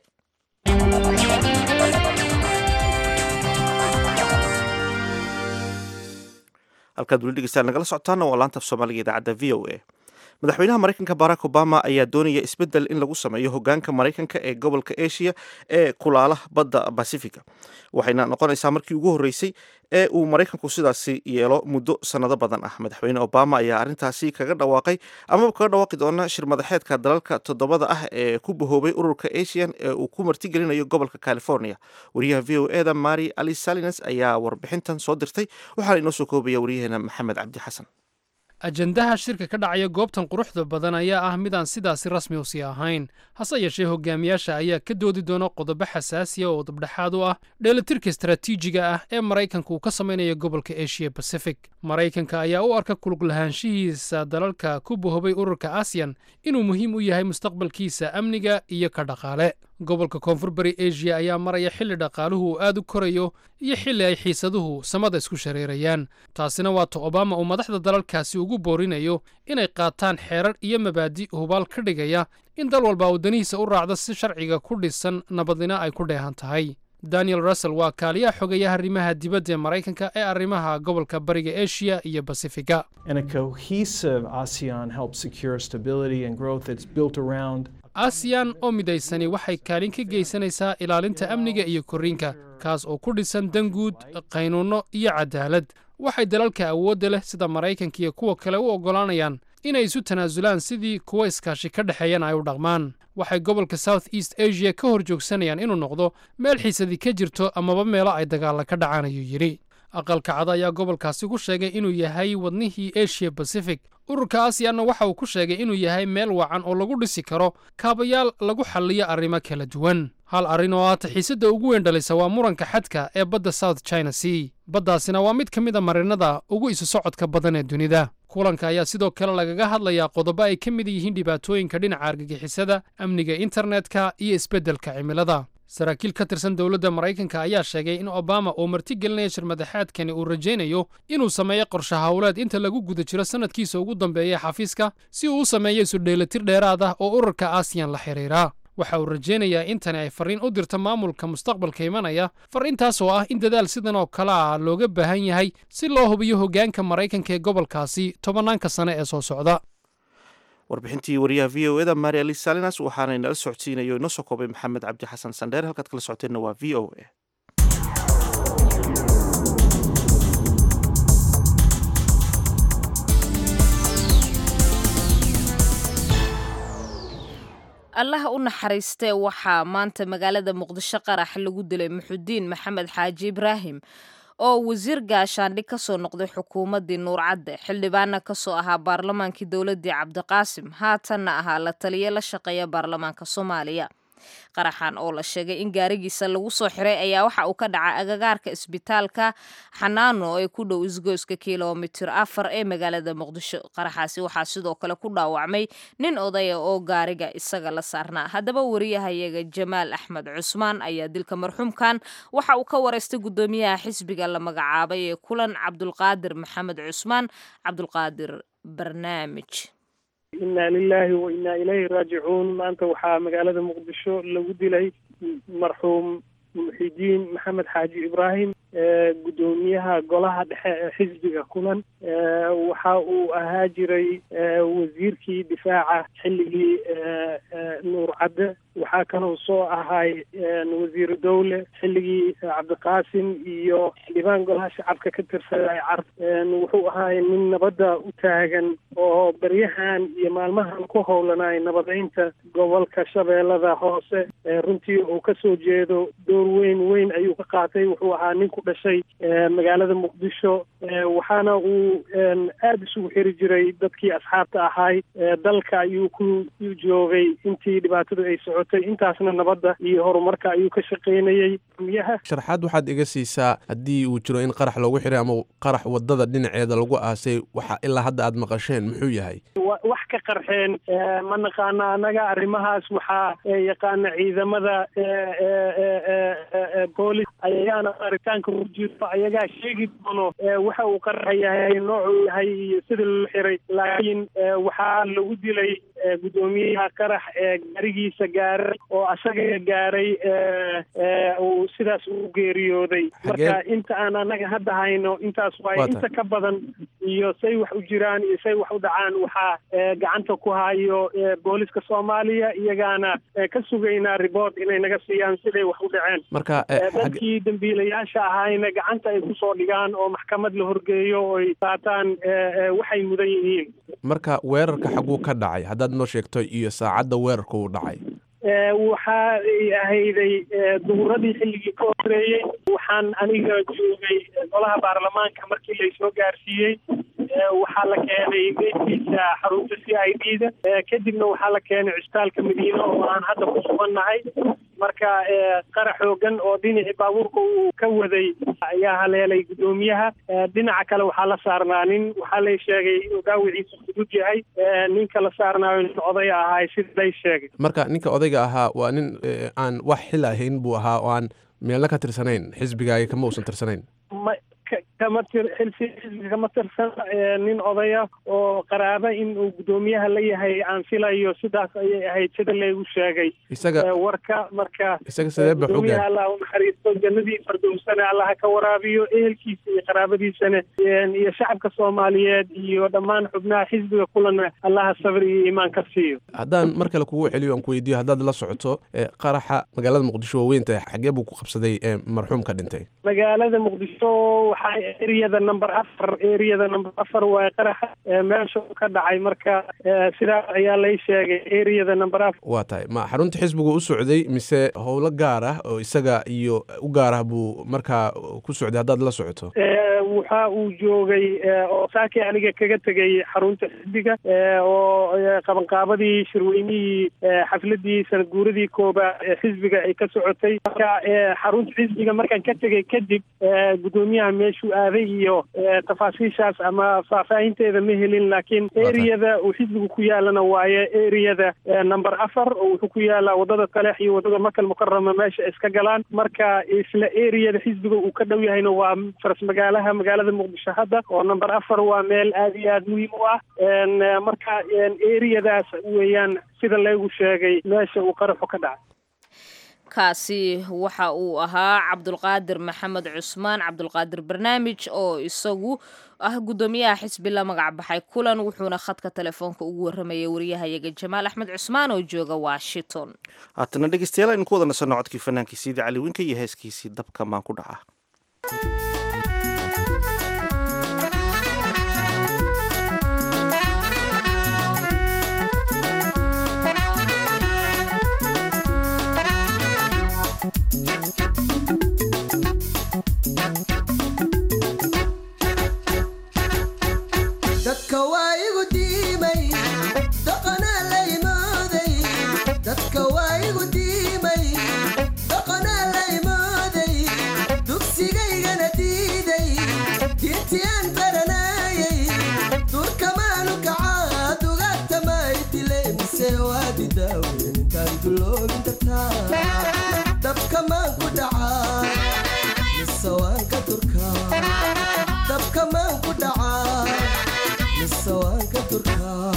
halkaad weli dhegeystaan nagala socotaana waa laanta af soomaaliga idaacadda v o a madaxweynaha maraykanka barack obama ayaa doonaya isbeddel in lagu sameeyo hogaanka maraykanka ee gobolka asia ee kulaalaha badda bacifica waxayna noqonaysaa markii ugu horreysay ee uu maraykanku sidaasi yeelo muddo sannado badan ah madaxweyne obama ayaa arrintaasi kaga dhawaaqay amaba kaga dhawaaqi doona shir madaxeedka dalalka toddobada ah ee ku bahoobay ururka asian ee uu ku martigelinayo gobolka california wariyaha v o eda mari ali salines ayaa warbixintan soo dirtay waxaana inoo soo koobaya waryaheena maxamed cabdi xasan ajandaha shirka ka dhacaya goobtan quruxda badan ayaa ah midaan sidaasi rasmi u sii ahayn hase yeeshee hogaamiyaasha ayaa ka doodi doona qodobo xasaasiya oo dabdhexaad u ah dheelitirka istaraatiijiga ah ee maraykanka uu ka samaynayo gobolka asia bacific maraykanka ayaa u arka kulug lahaanshihiisa dalalka ku bohobay ururka asiyan inuu muhiim u yahay mustaqbalkiisa amniga iyo ka dhaqaale gobolka koonfur bari asia ayaa maraya xilli dhaqaaluhu uu aad u korayo iyo xilli ay xiisaduhu samada isku shareerayaan taasina waa ta obama uu madaxda dalalkaasi ugu boorinayo inay qaataan xeerar iyo mabaadi hubaal ka dhigaya in dal walba uu danihiisa u raacdo si sharciga ku dhisan nabadina ay ku dheehan tahay daniel russell waa kaaliyaha xogeeyaha arrimaha dibadda ee maraykanka ee arrimaha gobolka bariga asia iyo basifiga asiyan oo midaysani waxay kaalin ka geysanaysaa ilaalinta amniga iyo korriinka kaas oo ku dhisan danguud qaynuunno iyo cadaalad waxay dalalka awoodda leh sida maraykanka iyo kuwa kale u oggolaanayaan inay isu tanaasulaan sidii kuwa iskaashi ka dhexeeyana ay u dhaqmaan waxay gobolka south east asia ka hor joogsanayaan inuu noqdo meel xiisadii ka jirto amaba meelo ay dagaalla ka dhacaan ayuu yidhi aqalka cada ayaa gobolkaasi ku sheegay inuu yahay wadnihii asia bacific ururka asiyanna waxa uu ku sheegay inuu yahay meel wacan oo lagu dhisi karo kaabayaal lagu xalliyo arrimo kala duwan hal arrin oo aata xiisadda ugu weyn dhalisa waa muranka xadka ee badda south china sea baddaasina waa mid ka mid a marinada ugu isu socodka badan ee dunida kulanka ayaa sidoo kale lagaga hadlayaa qodobo ay ka mid yihiin dhibaatooyinka dhinaca argagixisada amniga internetka iyo isbeddelka cimilada saraakiil ka tirsan dowladda maraykanka ayaa sheegay in obama uu martigelinaya shirmadaxaadkani uu rajaynayo inuu sameeyo qorshe howleed inta lagu guda jiro sannadkiisa ugu dambeeya xafiiska si uu u sameeyo isu dheelitir dheeraad ah oo ururka asiyan la xidhiira waxa uu rajaynayaa in tani ay farriin u dirto maamulka mustaqbalka imanaya farriintaas oo ah in dadaal sidan oo kale ah looga baahan yahay si loo hubiyo hoggaanka maraykanka ee gobolkaasi tobannaanka sane ee soo socda warbixintii wariyaha v o eda mari ali salinas waxaana inala socodsiinayo inoo soo koobay maxamed cabdi xasan sandheer halkaad kala socoteenna waa v o a allaha u naxariistee waxaa maanta magaalada muqdisho qarax lagu dilay muxudiin maxamed xaaji ibraahim oo wasiir gaashaandhig ka soo noqday xukuumaddii nuurcadde xildhibaanna ka soo ahaa baarlamaankii dowladdii cabdiqaasim haatanna ahaa la taliye la shaqeeya baarlamaanka soomaaliya qaraxan oo la sheegay in gaarigiisa lagu soo xiray ayaa waxa uu ka dhacay agagaarka isbitaalka xanaano ee ku dhow isgoyska kilomitir afar ee magaalada muqdisho qaraxaasi waxaa sidoo kale ku dhaawacmay nin odaya oo gaariga isaga la saarnaa haddaba wariyahayaga jamaal axmed cusmaan ayaa dilka marxuumkan waxa uu ka wareystay guddoomiyaha xisbiga la magacaabay ee kulan cabdulqaadir maxamed cusmaan cabdulqaadir barnaamij inna lilahi wa innaa ilayhi raajicuun maanta waxaa magaalada muqdisho lagu dilay marxuum muxidiin maxamed xaaji ibraahim guddoomiyaha golaha dhexe ee xisbiga kulan waxa uu ahaa jiray wasiirkii difaaca xilligii nuur cadde waxaa kaloo soo ahay wasiiru dowle xilligii cabdiqaasim iyo xildhibaan golaha shacabka ka tirsaday carf wuxuu ahaay nin nabadda u taagan oo baryahan iyo maalmahan ku howlanay nabadeynta gobolka shabeellada hoose runtii uu kasoo jeedo door weyn weyn ayuu ka qaatay wuxuu ahaa nin ku dhashay magaalada muqdisho waxaana uu aada isugu xiri jiray dadkii asxaabta ahay dalka ayuu ku joogay intii dhibaatadu ay socotay intaasna nabadda iyo horumarka ayuu ka shaqaynayey miyaha sharxaad waxaad iga siisaa haddii uu jiro in qarax loogu xiray ama qarax wadada dhinaceeda lagu aasay waxa ilaa hadda aad maqasheen muxuu yahay wax ka qarxeen ma naqaana annaga arrimahaas waxaa yaqaana ciidamada boolis ayagaana aritaanka ku jirto ayagaa sheegi doono waxa uu qarxa yahay noocuu yahay iyo sida loo xiray laakiin waxaa lagu dilay guddoomiyaha qarax ee gaarigiisa gaaray oo asaga gaaray uu sidaas u geeriyooday marka inta aan annaga hadda hayno intaas waaye inta ka badan iyo say wax u jiraan iyo say wax u dhacaan waxaa gacanta ku hayo booliska soomaaliya iyagaana ka sugaynaa report inay naga siiyaan siday wax u dhaceen marka dadkii dambiilayaasha ahayna gacanta ay kusoo dhigaan oo maxkamad la horgeeyo oo ay qaataan waxay mudan yihiin marka weerarka xaguu ka dhacay haddaad noo sheegto iyo saacadda weerarka uu dhacay waxa ay ahayday duhuradii xilligii ka horeeyey waxaan aniga joogay golaha baarlamaanka markii laysoo gaarsiiyey waxaa la keenay meydkiisa xarunta c i d da kadibna waxaa la keenay cisbitaalka madiine oo aan hadda ku sugannahay marka qarax xoogan oo dhinacii baabuurka uu ka waday ayaa haleelay guddoomiyaha dhinaca kale waxaa la saarnaa nin waxaa lay sheegay inuu dhaawiciisa fudud yahay ninka la saarnaayo nin odaya ahaay sida lay sheegay marka ninka odayga ahaa waa nin aan wax xil ahayn buu ahaa oo aan meelna ka tirsanayn xisbigaaga kama uusan tirsanayn ma kama tir xilsi xisbiga kama tirsan nin odaya oo qaraaba in uu guddoomiyaha la yahay aan filayo sidaas ayay ahayd sida laygu sheegay isaga warka marka isaga sidee ba guddoomiyaha allah u naxariisto jannadii fardowsana allaha ka waraabiyo ehelkiisa iyo qaraabadiisana iyo shacabka soomaaliyeed iyo dhammaan xubnaha xisbiga kulana allaha sabir iyo iimaan ka siiyo haddaan mar kale kugu celiyo aan ku weydiiyo haddaad la socoto qaraxa magaalada muqdisho waaweynta xagee buu ku qabsaday marxuumka dhintay magaalada muqdisho waxaa eriyada number afar eriyada number afar waa qaraxa meesha ka dhacay marka sidaas ayaa lay sheegay eriyada number afar waa tahay ma xarunta xisbigu u socday mise howlo gaar ah oo isaga iyo u gaar ah buu markaa ku socday haddaad la socoto waxa uu joogay oo saakii aniga kaga tegay xarunta xisbiga oo qabanqaabadii shirweynihii xafladii sanad guuradii koobaad ee xisbiga ay ka socotay marka xarunta xisbiga markaan ka tegay kadib guddoomiyaha meeshuu aaday iyo tafaasiishaas ama faahfaahinteeda ma helin laakiin eriyada uu xisbigu ku yaalana waaye eriyada number afar oo wuxuu ku yaalaa wadada taleex iyo wadada makal mukarama meesha iska galaan marka isla eriyada xisbiga uu ka dhow yahayna waa faras magaalaha magaalada muqdisho hadda oo number afar waa meel aad iyo aad muhiim u ah marka eriyadaas weeyaan sida laygu sheegay meesha uu qaraxu ka dhacay kaasi waxa uu ahaa cabdulqaadir maxamed cusmaan cabdulqaadir barnaamij oo isagu ah guddoomiyaha xisbi la magac baxay kulan wuxuuna khadka telefoonka ugu warramayay wariyahayaga jamaal axmed cusmaan oo jooga washington haatana dhegeystayaal aynu ku wada nasanno codkii fanaankiisiida cali winka iyo heeskiisii dabka maan ku dhaca dadka waa igu diimay doqonaa la imooday dadka waa igu diimay doqonaa la imooday dugsigaygana diiday diintiyaan baranayay durkamaanu kacaa dugaagtamay dile mise waadi daawen intaan duloobin dartaa dabkamaan ku dhacaa mise waan ka durkaa dabkamaan ku dhacaa mise waan ka durkaa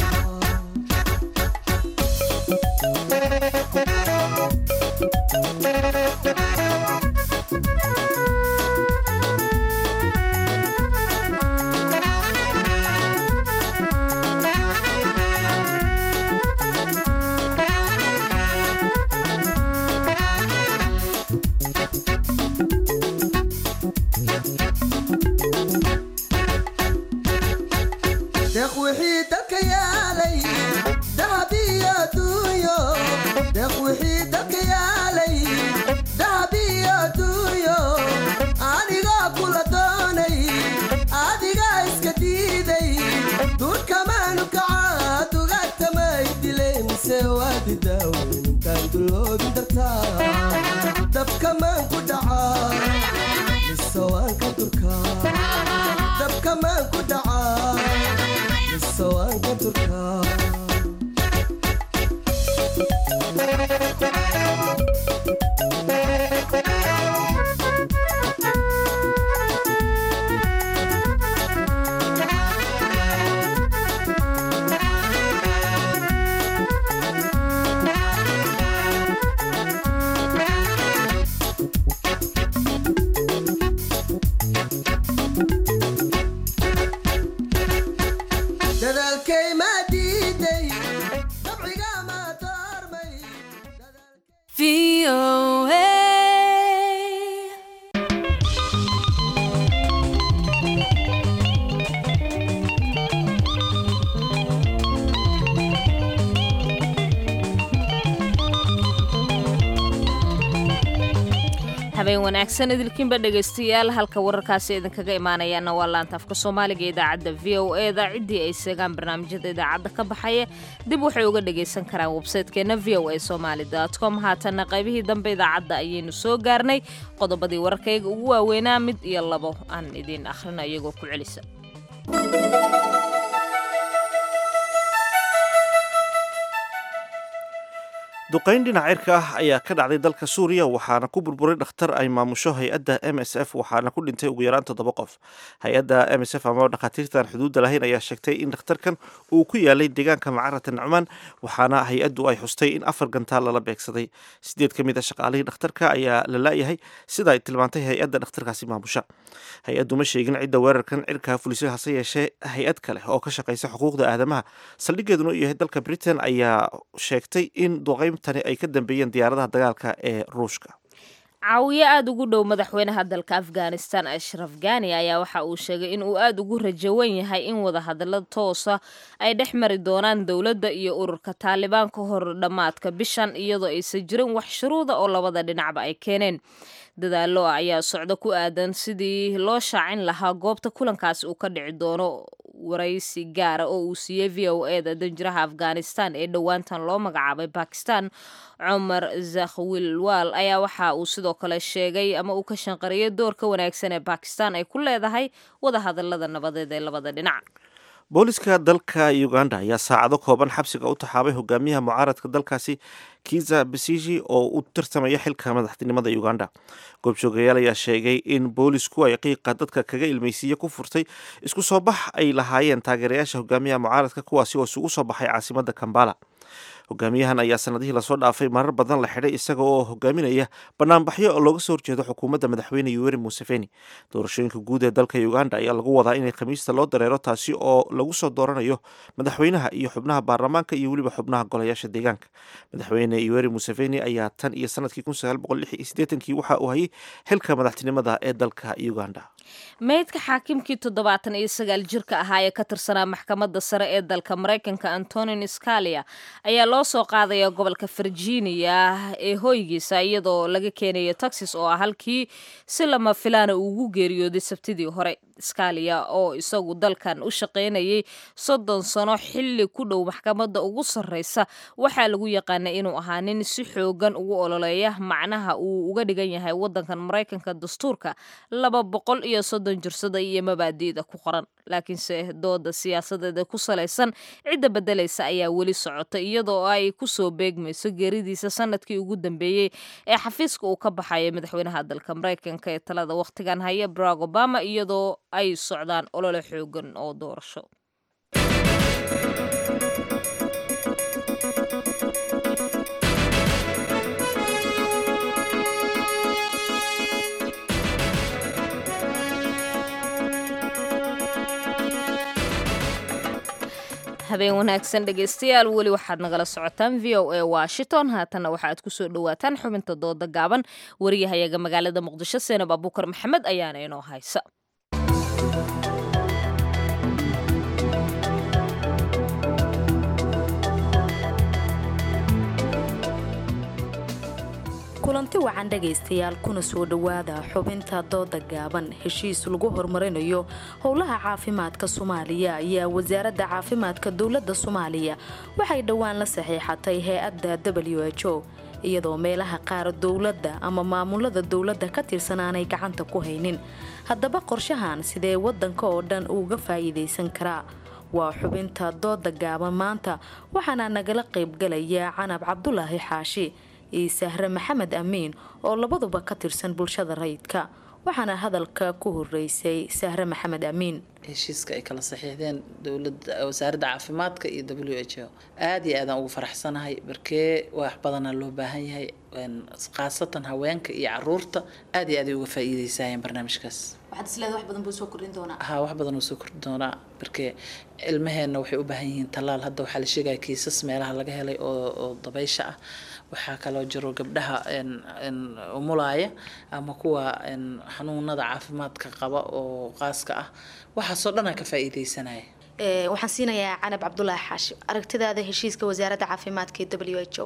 deeq wixii dalka yaalay dahab iyo duunyo deeq wixii dalka yaalay dahab iyo duunyo anigoo kula doonay adigaa iska diiday duurkamaanu kacaa dugaagtamay dilay mise waadi daawen intaan duloobin dartaa dabkamaan ku dhacaa mise waan ka durkaa dabkamaan ku dhacaa mise waan ka durkaa habeen wanaagsan idilkiinba dhegaystayaal halka wararkaasi idinkaga imaanayaana waa laanta afka soomaaliga idaacadda v o e da ciddii ay seegaan barnaamijyada idaacadda ka baxaya dib waxay uga dhagaysan karaan websaytekeena v o a somaali com haatanna qaybihii dambe idaacadda ayaynu soo gaarnay qodobadii wararkayga ugu waaweynaa mid iyo labo aan idiin akhrina iyagoo ku celisa duqayn dhinac cirka ah ayaa ka dhacday dalka suuriya waxaana ku burburay dhakhtar ay maamusho hay-adda m s f waxaana ku dhintay ugu yaraan toddoba qof hay-adda m s f ama dhakhaatiirtan xuduudda lahayn ayaa sheegtay in dhakhtarkan uu ku yaalay deegaanka macarata nacmaan waxaana hay-addu ay xustay in afar gantaal lala beegsaday sideed ka mid a shaqaalihii dhakhtarka ayaa la laayahay sida ay tilmaantay hay-adda dhakhtarkaasi maamusha hay-addu ma sheegin cidda weerarkan cirkaa fulisay hase yeeshee hay-ad kale oo ka shaqaysa xuquuqda aadamaha saldhigeeduna u yahay dalka britain ayaa sheegtay in duqayntani ay ka dambeeyeen diyaaradaha dagaalka ee ruushka caawiye aada ugu dhow madaxweynaha dalka afghanistan ashraf gani ayaa waxa uu sheegay in uu aada ugu rajawan yahay in wadahadallo toosa ay dhex mari doonaan dowladda iyo ururka taalibaan ka hor dhammaadka bishan iyadoo aysan jirin wax shuruuda oo labada dhinacba ay keeneen dadaalo ayaa socdo ku aadan sidii loo shaacin lahaa goobta kulankaasi uu ka dhici doono waraysi gaara oo uu siiyey v o e da danjiraha afghanistan ee dhowaantan loo magacaabay bakistan cumar zakhwilwaal ayaa waxa uu sidoo kale sheegay ama uu ka shanqariyay doorka wanaagsan ee bakistan ay ku leedahay wadahadalada nabadeed ee labada dhinac booliska dalka uganda ayaa saacado kooban xabsiga u taxaabay hogaamiyaha mucaaradka dalkaasi kiza besiji oo u tartamaya xilka madaxtinimada uganda goobjoogayaal ayaa sheegay in boolisku ay qiiqa dadka kaga ilmeysiiye ku furtay isku soo bax ay lahaayeen taageerayaasha hogaamiyaha mucaaradka kuwaasi oo isugu soo baxay caasimada kambala hogaamiyahan ayaa sanadihii lasoo dhaafay marar badan la xidhay isaga oo hogaaminaya banaanbaxyo oo looga soo horjeedo xukuumadda madaxweyne yuweri museveni doorashooyinka guud ee dalka uganda ayaa lagu wadaa inay khamiista loo dareero taasi oo lagu soo dooranayo madaxweynaha iyo xubnaha baarlamaanka iyo weliba xubnaha golayaasha deegaanka madaxweyne yuweri museveni ayaa tan iyo sanadkii kii waxa uu hayay xilka madaxtinimada ee dalka uganda meydka xaakimkii toddobaatan iyo sagaal jirka ahaa ee ka tirsanaa maxkamadda sare ee dalka maraykanka antonin scalia ayaa loo soo qaadaya gobolka virginia ee hoygiisa iyadoo laga keenayo texas oo ah halkii si lama filaana ugu geeriyooday sabtidii hore scalia oo isagu dalkan u shaqaynayay soddon sano xilli ku dhow maxkamadda ugu sarreysa waxaa lagu yaqaanay inuu ahaa nin si xoogan ugu ololeeya macnaha uu uga dhigan yahay waddankan maraykanka dastuurka laba boqol iyo soddon jirsada iyo mabaadi'da ku qoran laakiinse dooda siyaasadeeda ku salaysan cidda beddelaysa ayaa weli socota iyadoo ay kusoo beegmayso geeridiisa sanadkii ugu dambeeyey ee xafiiska uu ka baxaya madaxweynaha dalka maraykanka ee talada wakhtigan haya barack obama iyadoo ay socdaan olole xoogan oo doorasho habeen wanaagsan dhegaystayaal weli waxaad nagala socotaan v o a washington haatanna waxaaad kusoo dhawaataan xubinta dooda gaaban wariyahayaga magaalada muqdisho seenab abuukar maxamed ayaana inoo haysa kulanti wacan dhegaystayaal kuna soo dhowaada xubinta dooda gaaban heshiis lagu horumarinayo howlaha caafimaadka soomaaliya ayaa wasaaradda caafimaadka dowladda soomaaliya waxay dhowaan la saxiixatay hay-adda w h o iyadoo meelaha qaar dowladda ama maamulada dowladda ka tirsan aanay gacanta ku haynin haddaba qorshahan sidee waddanka oo dhan uga faa'iidaysan karaa waa xubinta dooda gaaban maanta waxaana nagala qaybgalaya canab cabdulaahi xaashi iyo sahre maxamed amiin oo labaduba ka tirsan bulshada rayidka waxaana hadalka ku horeysay sahre maxamed amiin heshiiska ay kala saxiixdeen dowlada wasaaradda caafimaadka iyo w h o aada iyo aadaan ugu faraxsanahay barkee wax badanaa loo baahan yahay khaasatan haweenka iyo caruurta aada iyo aad ay uga faa'iideysayeen barnaamijkaas waxaad isleedahay wax badan buu soo kordhin doonaa ha wax badan uu soo kordhin doonaa barkee ilmaheenna waxay u baahan yihiin tallaal hadda waxaa la sheegaya kiisas meelaha laga helay oo oo dabaysha ah waxaa kaloo jiro gabdhaha umulaaya ama kuwa xanuunada caafimaadka qaba oo qaaska ah waxaasoo dhanaa ka faa'iideysanaya waxaan siinayaa canab cabdulaahi xaashi aragtidaada heshiiska wasaaradda caafimaadka ee w h o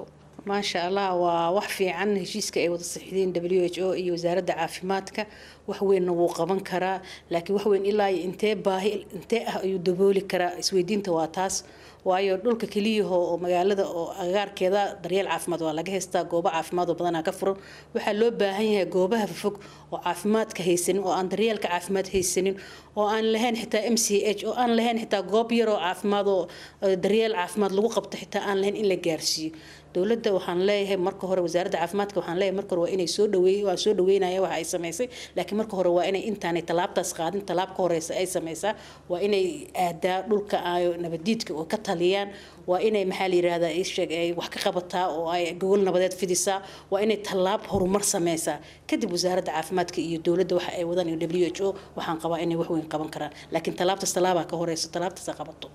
maasha allah waa wax fiican heshiiska ay wada saxiideen w h o iyo wasaaradda caafimaadka wax weynna wuu qaban karaa laakiin wax weyn ilaa iyo intee baahi intee ah ayuu dabooli karaa isweydiinta waa taas waayo dhulka keliyaho oo magaalada oo agaarkeeda daryeel caafimaad waa laga haystaa goobo caafimaad oo badanaa ka furan waxaa loo baahan yahay goobaha fog oo caafimaadka haysanin oo aan daryeelka caafimaad haysanin oo aan lahayn xitaa m c h oo aan lahayn xitaa goob yaroo caafimaad oo daryeel caafimaad lagu qabto xitaa aan lahayn in la gaarsiiyo dowladda waxaan leeyahay marka hore wasaaradda caafimaadka waxaan leeyahay marka hore waa inay soo dhaweey waan soo dhaweynaya waxa ay samaysay laakiin marka hore waa inay intaanay tallaabtaas qaadin tallaab ka horeysa ay samaysaa waa inay aadaa dhulka ay nabadiidka oo ka taliyaan waa inay maxaa la yirahdaa isheeg ay wax ka qabataa oo ay gogol nabadeed fidisaa waa inay tallaab horumar sameysaa kadib wasaaradda caafimaadka iyo dowladda waxa ay wadaan iyo w h o waxaan qabaa inay wax weyn qaban karaan laakiin tallaabtaas tallaabaa ka horeysa tallaabtaas qabato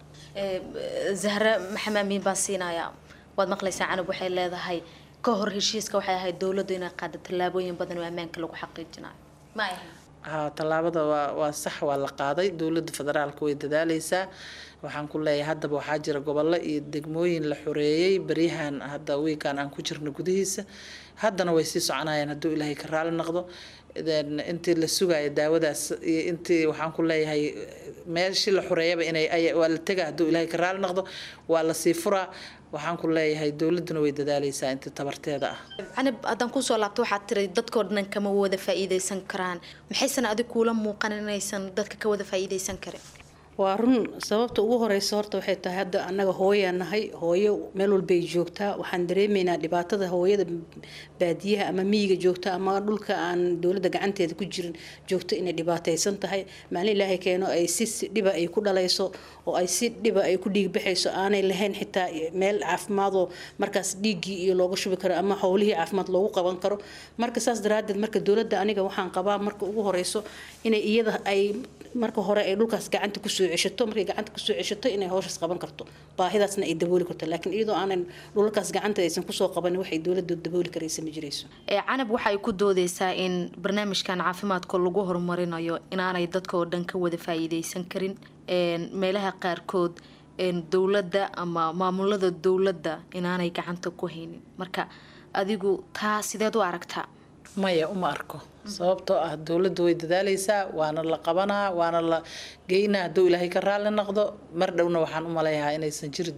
zahra maxamed miin baan siinayaa waad maqlaysaa canab waxay leedahay ka hor heshiiska waxay ahayd dowladdu inay qaado tallaabooyin badan oo ammaanka lagu xaqiijinayo ma ay haa tallaabada waa waa sax waa la qaaday dowladda federaalka way dadaaleysaa waxaan ku leeyahay haddaba waxaa jira gobollo iyo degmooyin la xoreeyey beryahan hadda wiikan aan ku jirno gudihiisa haddana way sii soconayaan hadduu ilaahay ka raali noqdo intii la sugayo daawadaas iyo intii waxaan ku leeyahay meeshii la xoreeyaba inay waa la tega hadduu ilaahay ka raali noqdo waa la sii furaa waxaan ku leeyahay dowladuna way dadaaleysaa intii tabarteeda ah canab haddaan kusoo laabto waxaad tiri dadkoo dhan kama wada faa'iidaysan karaan maxaysan adig kuula muuqan inaysan dadka ka wada faa'iidaysan karin waa run sababta ugu horeysa horta waxay tahay hadda annaga hooyaa nahay hooyo meel walbay joogtaa waxaan dareemaynaa dhibaatada hooyada baadiyaha ama miyiga joogta ama dhulka aan dowladda gacanteeda ku jirin joogto inay dhibaataysan tahay maalin ilaahay keeno ay si dhiba ay ku dhalayso oo ay si dhiba ay ku dhiigbaxayso aanay lahayn xitaa meel caafimaadoo markaas dhiiggii iyo looga shubi karo ama howlihii caafimaad loogu qaban karo marka saas daraadeed marka dowladda aniga waxaan qabaa marka ugu horeyso inay iyada ay marka hore ay dhulkaas gacanta kusoo ceshato markay gacanta kusoo ceshato inay howshaas qaban karto baahidaasna ay dabooli karto laakiin iyadoo aanan dhulalkaas gacanta aysan kusoo qabanin waxay dowladda dabooli karaysa ma jirayso canab waxay ku doodeysaa in barnaamijkan caafimaadka lagu horumarinayo inaanay dadka oo dhan ka wada faa'iideysan karin meelaha qaarkood dowladda ama maamulada dowladda inaanay gacanta ku haynin marka adigu taa sideed u aragtaa maya uma arko sababtoo ah dowladda way dadaaleysaa waana la qabanaa waana la geynaa hadduu ilaahay ka raali noqdo mar dhowna waxaan u maleeyahaa inaysan jiri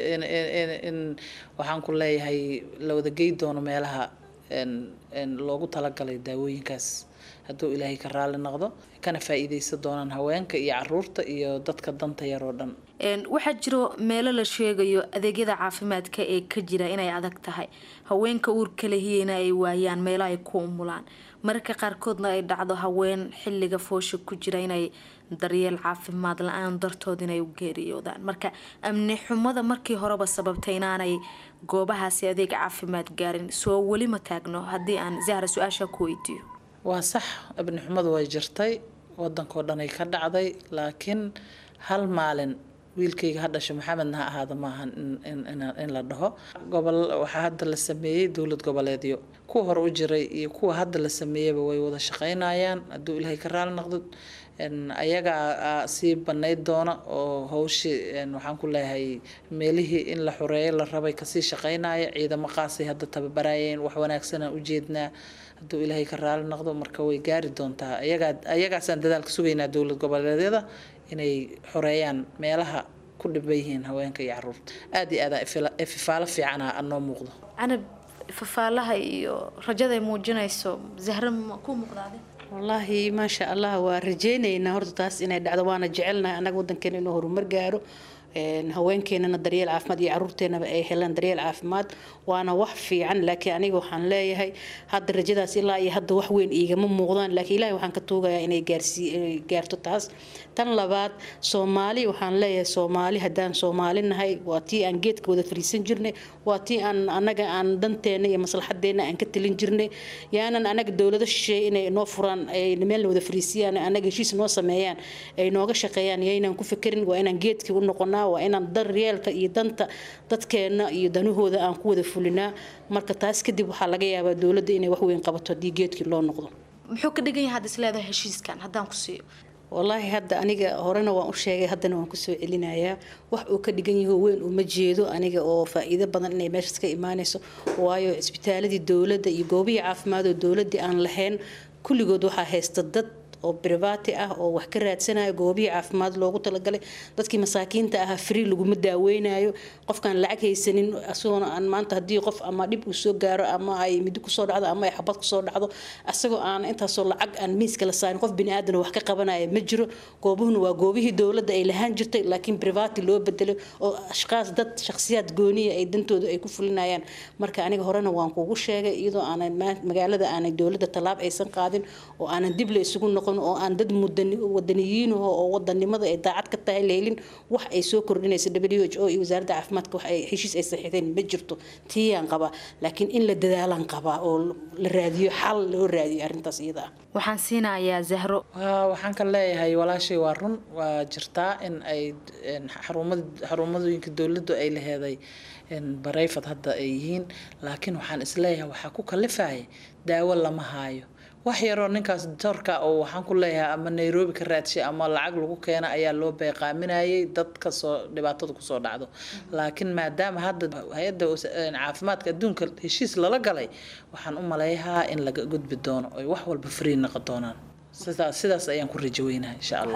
in waxaan ku leeyahay la wada gey doono meelaha loogu talagalay daawooyinkaas hadduu ilaahay ka raali noqdo kana faa'iideysan doonaan haweenka iyo caruurta iyo dadka danta yar oo dhan waxaa jiro meelo la sheegayo adeegyada caafimaadka ee ka jira inay adag tahay haweenka uurka lehiyeyna ay waayaan meelo ay ku umulaan mararka qaarkoodna ay dhacdo haween xilliga foosha ku jira inay daryeel caafimaad la-aan dartood inay u geeriyoodaan marka amni xumada markii horeba sababtay inaanay goobahaasi adeeg caafimaad gaarin soo weli ma taagno haddii aan zahra su-aasha ku weydiiyo waa sax abni xumadu way jirtay wadankoo dhanay ka dhacday laakiin hal maalin wiilkayga ha dhasho maxamedna ha ahaada maahan in la dhaho gobol waxaa hadda la sameeyey dowlad goboleedyo kuwa hore u jiray iyo kuwa hadda la sameeyeyba way wada shaqeynayaan hadduu ilaahay ka raali noqdo ayagaa sii banayd doona oo hawshii waxaan ku leeyahay meelihii in la xoreeyo la rabay kasii shaqeynaya ciidamo qaasay hadda tababarayeen wax wanaagsanaan ujeednaa hadduu ilaahay ka raali noqdo marka way gaari doontaa ayagaa ayagaasaan dadaalka sugaynaa dowlad goboleedyada inay xoreeyaan meelaha ku dhiban yihiin haweenka iyo caruurta aad iyo aad ififaalo fiicana anoo muuqdo canab fafaalaha iyo rajaday muujinayso zahra ma ku muuqdaade wallaahi maasha allah waa rajeynaynaa horta taas inay dhacdo waana jecelnahay annaga wadankeena inuu horumar gaaro haweenkeenana daryeel caafimaad iyo caruurteenaba ay helaan daryeel caafimaad waana wax fiican laakiin aniga waxaan leeyahay hadda rajadaas ilaa iyo hadda wax weyn iigama muuqdaan laakiin ilaahay waxaan ka tuugayaa inay gaarsii gaarto taas tan labaad soomaali waxaan leeyahay soomaali haddaan soomaali nahay waa tii aan geedka wada fariisan jirnay waa tii aan anaga aan danteena iyo maslaxadeena aan ka talin jirnay yaanan anaga dowlado shisheeye inay noo furaan ay meelna wada fariisiyaan anaga heshiis noo sameeyaan ay nooga shaqeeyaan yaynaan ku fekerin waa inaan geedkii u noqonaa waa inaan daryeelka iyo danta dadkeena iyo danahooda aan ku wada fulinaa marka taas kadib waxaa laga yaabaa dowladda inay wax weyn qabato haddii geedkii loo noqdo muxuu ka dhigan yahay had isleedahay heshiiskan haddaan ku siiyo wallaahi hadda aniga horena waan u sheegay haddana waan kusoo celinayaa wax uu ka dhigan yaho weyn uma jeedo aniga oo faa'iido badan inay meeshaas ka imaanayso waayo cisbitaaladii dowladda iyo goobihii caafimaad oo dowladdii aan lahayn kulligood waxaa haysta dad oo brivati ah oo wax ka raadsanayo goobihii caafimaad loogu talagalay dadkii masaakiinta ahaa free laguma daaweynayo qofkaan lacag haysanin isagoona aan maanta haddii qof ama dhib uu soo gaaro ama ay midi kusoo dhacdo ama ay xabad kusoo dhacdo isagoo aan intaasoo lacag aan miiska la saarin qof bini aadan wax ka qabanaya ma jiro goobuhuna waa goobihii dowladda ay lahaan jirtay laakiin brivati loo bedelay oo ashqaas dad shakhsiyaad gooniya ay dantooda ay ku fulinayaan marka aniga horena waan kugu sheegay iyadoo aanay magaalada aanay dowladda tallaab aysan qaadin oo aanan dib la isugu noqon oo aan dad wadaniyiinaho oo wadanimada ay daacad ka tahay lehelin wax ay soo kordhinaysa w h o iyo wasaaradda caafimaadka wax ay heshiis ay saxiixdeen ma jirto tiiyaan qabaa laakiin in la dadaalan qabaa oo la raadiyo xal loo raadiyo arrintaas iyada ah waxaan siinayaa zahro waxaan ka leeyahay walaashay waa run waa jirtaa in ay xarumadooyinka dowladdu ay laheeday barayfad hadda ay yihiin laakiin waxaan isleeyahay waxaa ku kalifaya daawo lama haayo wax yaroo ninkaas doorka oo waxaan ku leeyahay ama nairobi ka raadshay ama lacag lagu keena ayaa loo beeqaaminayay dad kasoo dhibaatada kusoo dhacdo laakiin maadaama hadda hay-adda caafimaadka adduunka heshiis lala galay waxaan u maleeyahaa in laga gudbi doono oy wax walba free noqon doonaan sidaas sidaas ayaan ku rajo weynahay insha allah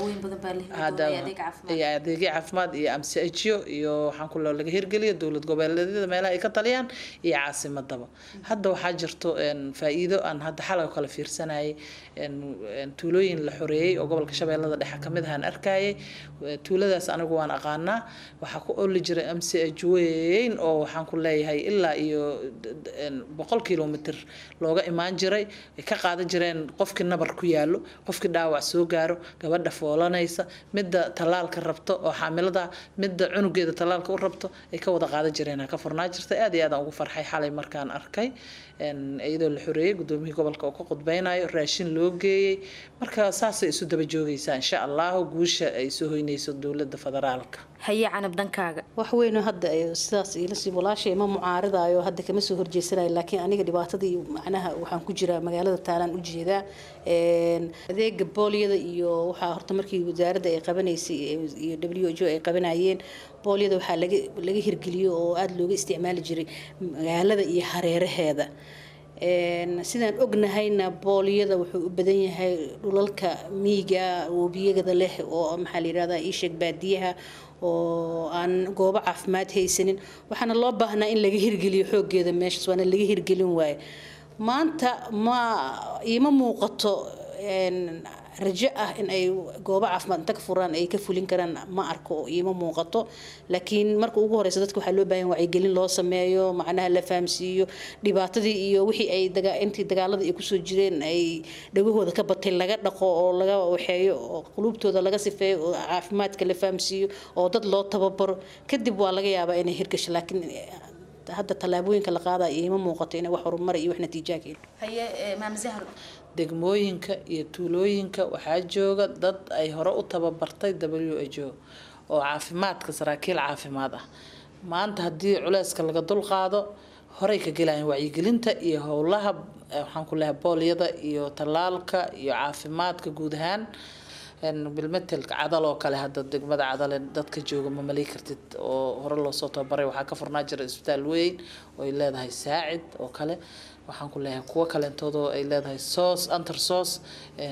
iyo adeegyo caafimaad iyo amsijyo iyo waxaan ku loo laga hirgeliyo dowlad goboleedyada meelaha ay ka taliyaan iyo caasimadaba hadda waxaa jirto faa-iido aan hadda xalay kala fiirsanayay tuulooyin la xoreeyey oo gobolka shabeellada dhexe kamid ahaan arkayay tuuladaas anigu waan aqaanaa waxaa ku oli jiray amsij weyn oo waxaan ku leeyahay ilaa iyo boqol kilomitr looga imaan jiray ay ka qaadan jireen qofkii nabar ku yaalo qofkii dhaawac soo gaaro gabadha foolanaysa midda tallaalka rabto oo xaamilada midda cunugeeda tallaalka u rabto ay ka wada qaadan jireen ka furnaa jirtay aad iyo aad aan ugu farxay xalay markaan arkay iyadoo la xoreeyey gudoomiyihii gobolka oo ka qudbeynayo raashin loo geeyey marka saasay isu daba joogaysaa insha allahu guusha ay soo hoynayso dowladda federaalka haye canab dhankaaga wax weyn sidaas sidaas ilasii walaashay ma mucaaridayo hadda kama soo horjeesanayo laakiin aniga dhibaatadii macnaha waxaan ku jiraa magaalada taalaan u jeedaa adeega boolyada iyo waxaa horta markii wasaaradda ay qabanaysay iyo w h o ay qabanayeen boolyada waxaa laga laga hirgeliyo oo aada looga isticmaali jiray magaalada iyo hareeraheeda sidaan ognahayna boolyada wuxuu u badan yahay dhulalka miiga webiyada leh oo maxaa la yirahdaa iisheeg baadiyaha oo aan goobo caafimaad haysanin waxaana loo baahnaa in laga hirgeliyo xoogeeda meeshaas waana laga hirgelin waaye maanta ma iima muuqato rajo ah in ay goobo caafimaad inta ka furaan ay ka fulin karaan ma arko oo iima muuqato laakiin marka ugu horeysa dadka waxaa loo baahan wacyigelin loo sameeyo macnaha la fahamsiiyo dhibaatadii iyo wixii ay intii dagaaladii ay kusoo jireen ay dhagahooda ka batay laga dhaqo oo laga waxeeyo oo quluubtooda laga sifeeyo oo caafimaadka la fahamsiiyo oo dad loo tababaro kadib waa laga yaabaa inay hirgasho laakiin hadda tallaabooyinka la qaadaya iima muuqato inay wax horumar iyo wax natiijaa keeno haye maam zahro degmooyinka iyo tuulooyinka waxaa jooga dad ay hore u tababartay w h o oo caafimaadka saraakiil caafimaad ah maanta haddii culeyska laga dulqaado horey ka gelayaan wacyigelinta iyo howlaha waxaan ku leehay boolyada iyo tallaalka iyo caafimaadka guud ahaan bilmetelka cadal oo kale hadda degmada cadale dadka jooga ma malay kartid oo hore loosoo tababaray waxaa ka furnaa jira isbitaal weyn oo ay leedahay saacid oo kale waxaan ku leeyahay kuwo kaleentoodoo ay leedahay soos anter soos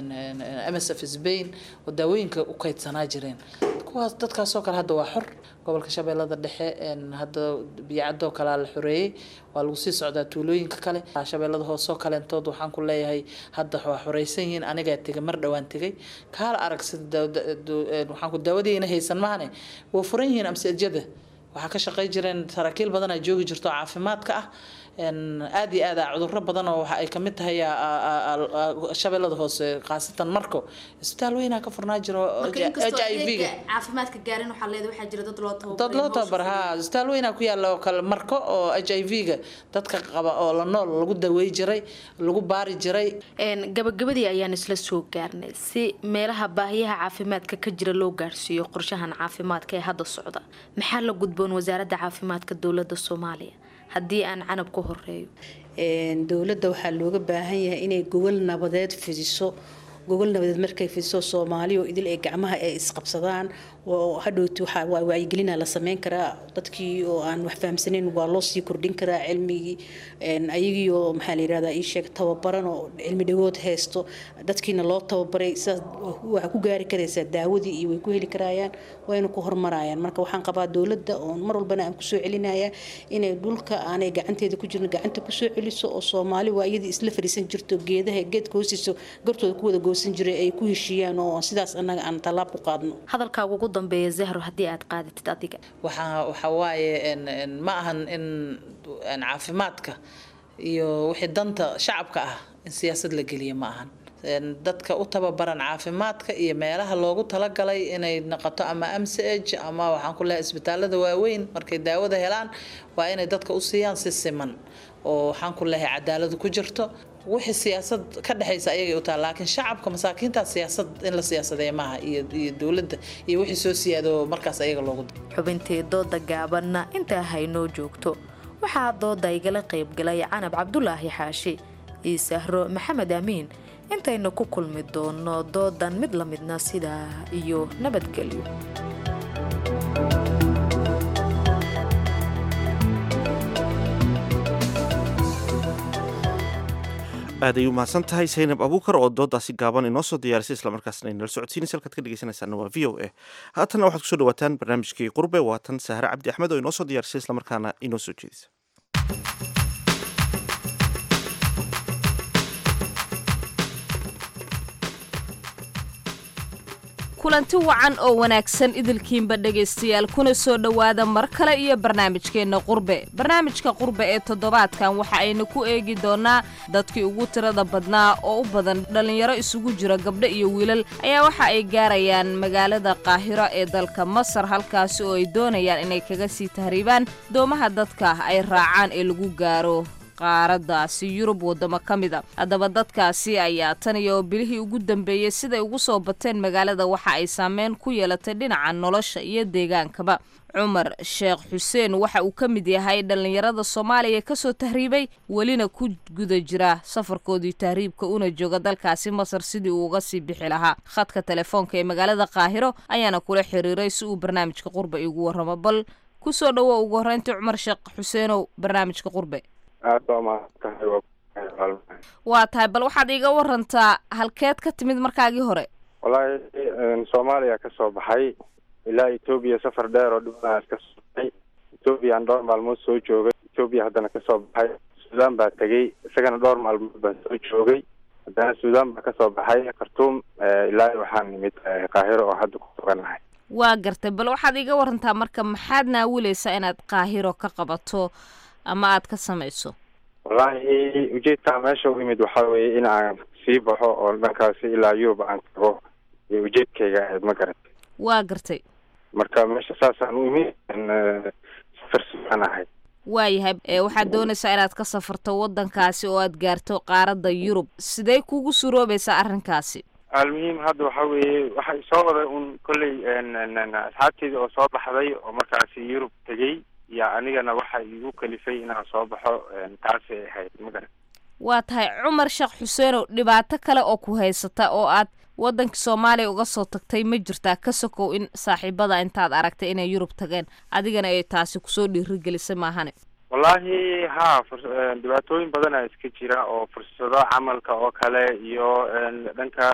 msf spain oo daawooyinka u kaydsanaa jireen kuwaas dadkaasoo kale hadda waa xor gobolka shabeellada dhexe hadda biyacadoo kalea la xoreeyey waa lagu sii socdaa tuulooyinka kale shabeellada hoosoo kaleentood waxaan ku leeyahay hadda waa xoreysan yihiin anigaa tegay mar dhowaan tegay kaala arag sida waxaan ku daawadiina haysan mahane waa furan yihiin amsajada waxaa ka shaqey jireen saraakiil badan aa joogi jirto caafimaadka ah aada iyo aad cuduro badan oo waxa ay kamid tahay shabeellada hoose khaasatan marko isbitaal weynaa ka furnaa jiro h i v ga caafimaadka gaarin waxaa leedahay waxaa jira dad loo dad loo tababar ha isbitaal weynaa ku yaala oo kale marko oo h i v ga dadka qaba oo la nool lagu dawey jiray lagu baari jiray gabagabadii ayaan isla soo gaarnay si meelaha baahiyaha caafimaadka ka jira loo gaarsiiyo qorshahan caafimaadka ee hadda socda maxaa la gudboon wasaaradda caafimaadka dowladda soomaaliya haddii aan canab ku horeeyo dowladda waxaa looga baahan yahay inay gogol nabadeed fidiso gogol nabadeed markay fiso soomaali oo idil ee gacmaha ay isqabsadaan oo hadhowti waxaa waa wacyigelina la sameyn karaa dadkii oo aan wax fahamsanayn waa loo sii kordhin karaa cilmigii ayagii oo maxaa la yirahdaa ii sheeg tababaran oo cilmi dhagood haysto dadkiina loo tababaray sidaas waxaa ku gaari karaysaa daawadii iyo way ku heli karayaan wayna ku hormarayaan marka waxaan qabaa dowladda oo mar walbana aan kusoo celinaya inay dhulka aanay gacanteeda ku jirin gacanta kusoo celiso oo soomaali waa iyadii isla fariisan jirto geedaha geedka hoostiisa gartooda ku wada goosan jiray ay ku heshiiyaan oo sidaas annaga aan tallaab ku qaadno hadalkaaga ugu dambeeya zahro haddii aad qaadatid adiga waxaa waxaa waaye ma ahan in caafimaadka iyo wixii danta shacabka ah in siyaasad la geliya ma ahan dadka u tababaran caafimaadka iyo meelaha loogu talagalay inay noqoto ama mch ama waxaan ku lehay isbitaalada waaweyn markay daawada helaan waa inay dadka u siiyaan si siman oo waxaan ku lehay cadaaladu ku jirto wixii siyaasad ka dhexaysa ayagay u tahay laakiin shacabka masaakiinta siyaasad in la siyaasadeeya maaha iyo iyo dowladda iyo wixii soo siyaado markaas ayaga loogu xubintii dooda gaabanna intaa haynoo joogto waxaa dooda igala qaybgalay canab cabdulaahi xaashi iyo sahro maxamed amiin intaynu ku kulmi doono doodan mid la midna sidaa iyo nabadgelyo aad ay u mahadsan tahay saynab abuukar oo doodaasi gaaban inoo soo diyaarisay islamarkaasna inala socodsiinaysa halkaad ka dhegeysanaysaana waa v o a haatanna waxaad kusoo dhawaataan barnaamijkii qurbe waatan sahre cabdi axmed oo inoo soo diyaarisay islamarkaana inoo soo jeedisa kulanti wacan oo wanaagsan idilkiinba dhegaystayaal kuna soo dhowaada mar kale iyo barnaamijkeenna qurbe barnaamijka qurbe ee toddobaadkan waxa aynu ku eegi doonnaa dadkii ugu tirada badnaa oo u badan dhallinyaro isugu jira gabdho iyo wiilal ayaa waxa ay gaarayaan magaalada qaahiro ee dalka masar halkaasi oo ay doonayaan inay kaga sii tahriibaan doomaha dadka ay raacaan ee lagu gaaro qaaradaasi yurub wadamo ka mid a haddaba dadkaasi ayaa tan iyo bilihii ugu dambeeyey siday ugu soo bateen magaalada waxa ay saameyn ku yeelatay dhinaca nolosha iyo deegaankaba cumar sheekh xuseen waxa uu ka mid yahay dhallinyarada soomaaliya kasoo tahriibay welina ku guda jira safarkoodii tahriibka una jooga dalkaasi masar sidii uu uga sii bixi lahaa khadka telefoonka ee magaalada qaahiro ayaana kula xiriiray si uu barnaamijka qurbe igu warramo bal kusoo dhowo ugu horreyntii cumar sheekh xuseenow barnaamijka qurbe aad baa mahadsantahay waa tahay bal waxaad iiga warantaa halkeed ka timid markaagii hore wallaahi soomaaliya ka soo baxay ilaa etoobiya safar dheer oo dhibanaas ka soo baxay etoobiya aan dhowr maalmood soo joogay etoobiya haddana kasoo baxay suudaan baa tegey isagana dhowr maalmood baan soo joogay haddana suudaan baa kasoo baxay khartuum ilaa waxaan nimid qaahiro oo hadda ku suganahay waa gartay bal waxaad iiga warantaa marka maxaad naawileysaa inaad qaahiro ka qabato ama aad ka samayso wallaahi ujeedkaa meesha u imid waxaa weeye in aan sii baxo oo dhankaasi ilaa yurub aan tago iyo ujeedkayga ahayd ma garat waa gartay marka meesha saasaan u imid safar sugaan ahay waayahay ee waxaad doonaysaa inaad ka safarto waddankaasi oo aad gaarto qaaradda yurub sidee kugu suroobaysaa arrinkaasi almuhiim hadda waxa weeye waxay soo waday un kolley asxaabteeda oo soo baxday oo markaasi yurub tegey iyo anigana waxa igu kalifay inaan soo baxo taasay ahayd ma garan waa tahay cumar sheekh xuseenow dhibaato kale oo ku haysata oo aad waddanka soomaaliya uga soo tagtay ma jirtaa ka sokow in saaxiibada intaad aragtay inay yurub tageen adigana ay taasi kusoo dhiirigelisay maahane wallaahi ha dhibaatooyin badana iska jira oo fursado camalka oo kale iyo dhanka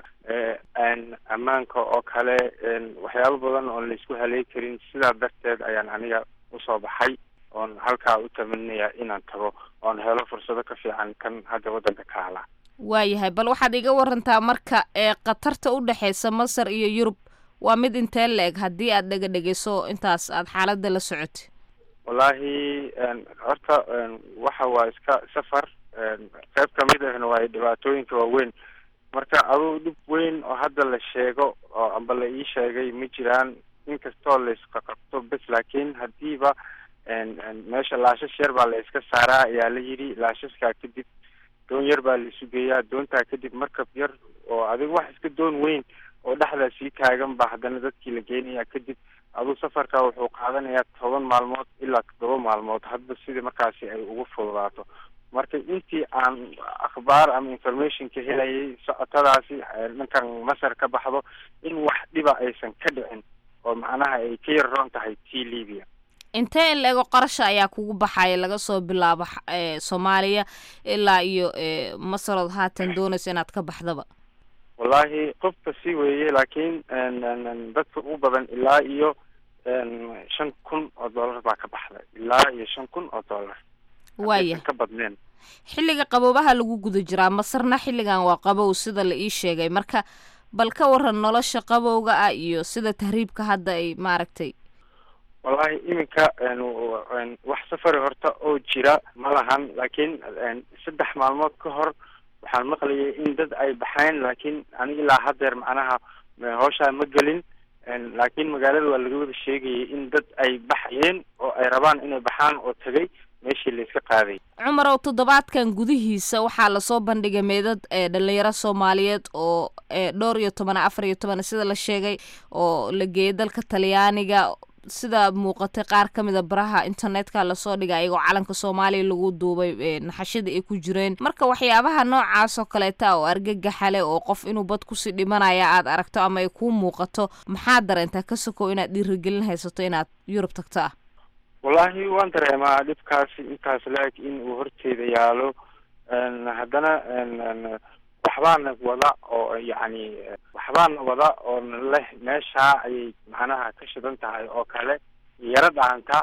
ammaanka oo kale waxyaabo badan oon laisku haley karin sidaa darteed ayaan aniga usoo baxay oon halkaa u tamanaya inaan tago oon helo fursado ka fiican kan hadda waddanka ka hala waayahay bal waxaad iga warantaa marka ee khatarta u dhexaysa masar iyo yurub waa mid intee la-eg haddii aad dhega dhegeyso intaas aad xaaladda la socotay wallaahi horta waxa waa iska safar qayb kamid ahna waa dhibaatooyinka waaweyn marka aduu dhib weyn oo hadda la sheego oo amba la ii sheegay ma jiraan inkastoo layska qabto bes laakiin hadiiba meesha laashash yar baa la iska saaraa ayaa la yidhi laashashkaa kadib doon yar baa la isu geeyaa doontaa kadib markab yar oo adiga wax iska doon weyn oo dhexdaa sii taagan baa haddana dadkii la geenaya kadib aduu safarka wuxuu qaadanayaa toban maalmood ilaa toddoba maalmood hadba sidii markaasi ay ugu fududaato marka intii aan akhbaar ama information ka helayay socotadaasi dhankan masar ka baxdo in wax dhiba aysan ka dhicin oo macnaha ay ka yar roon tahay tii libya intee in la-ego qarasha ayaa kugu baxaya laga soo bilaabo soomaaliya ilaa iyo masarood haatan doonaysa inaad ka baxdaba wallahi qofka si weeye laakiin dadka ugu badan ilaa iyo shan kun oo dollar baa ka baxda ilaa iyo shan kun oo dollar waaya ka badneen xilliga qaboobaha lagu guda jiraa masarna xilligan waa qabow sida la ii sheegay marka bal ka waran nolosha qabowga ah iyo sida tahriibka hadda ay maaragtay wallahi iminka wax safari horta oo jira ma lahan laakiin saddex maalmood ka hor waxaan maqlayay in dad ay baxeen laakiin aniga ilaa haddeer macnaha hawshaa ma gelin laakiin magaalada waa laga wada sheegayay in dad ay baxayeen oo ay rabaan inay baxaan oo tegay meeshii layska qaaday cumarow toddobaadkan gudihiisa waxaa lasoo bandhigay meedad ee dhalinyaro soomaaliyeed oo dhowr iyo toban afar iyo toban sida la sheegay oo la geeyay dalka talyaaniga sida muuqatay qaar ka mid a baraha internetka lasoo dhigay ayagoo calanka soomaaliya lagu duubay naxashada ay ku jireen marka waxyaabaha noocaas oo kaleeta oo argagaxa leh oo qof inuu bad kusii dhimanaya aad aragto ama ay kuu muuqato maxaa dareentaa ka sokow inaad dhiirigelin haysato inaad yurub tagto ah wallahi waan dareemaa dhibkaasi intaas la-eg in uu horteeda yaalo haddana waxbaana wada oo yacni waxbaana wada oo leh meeshaa ayay macnaha ka shidan tahay oo kale yaro dhaanta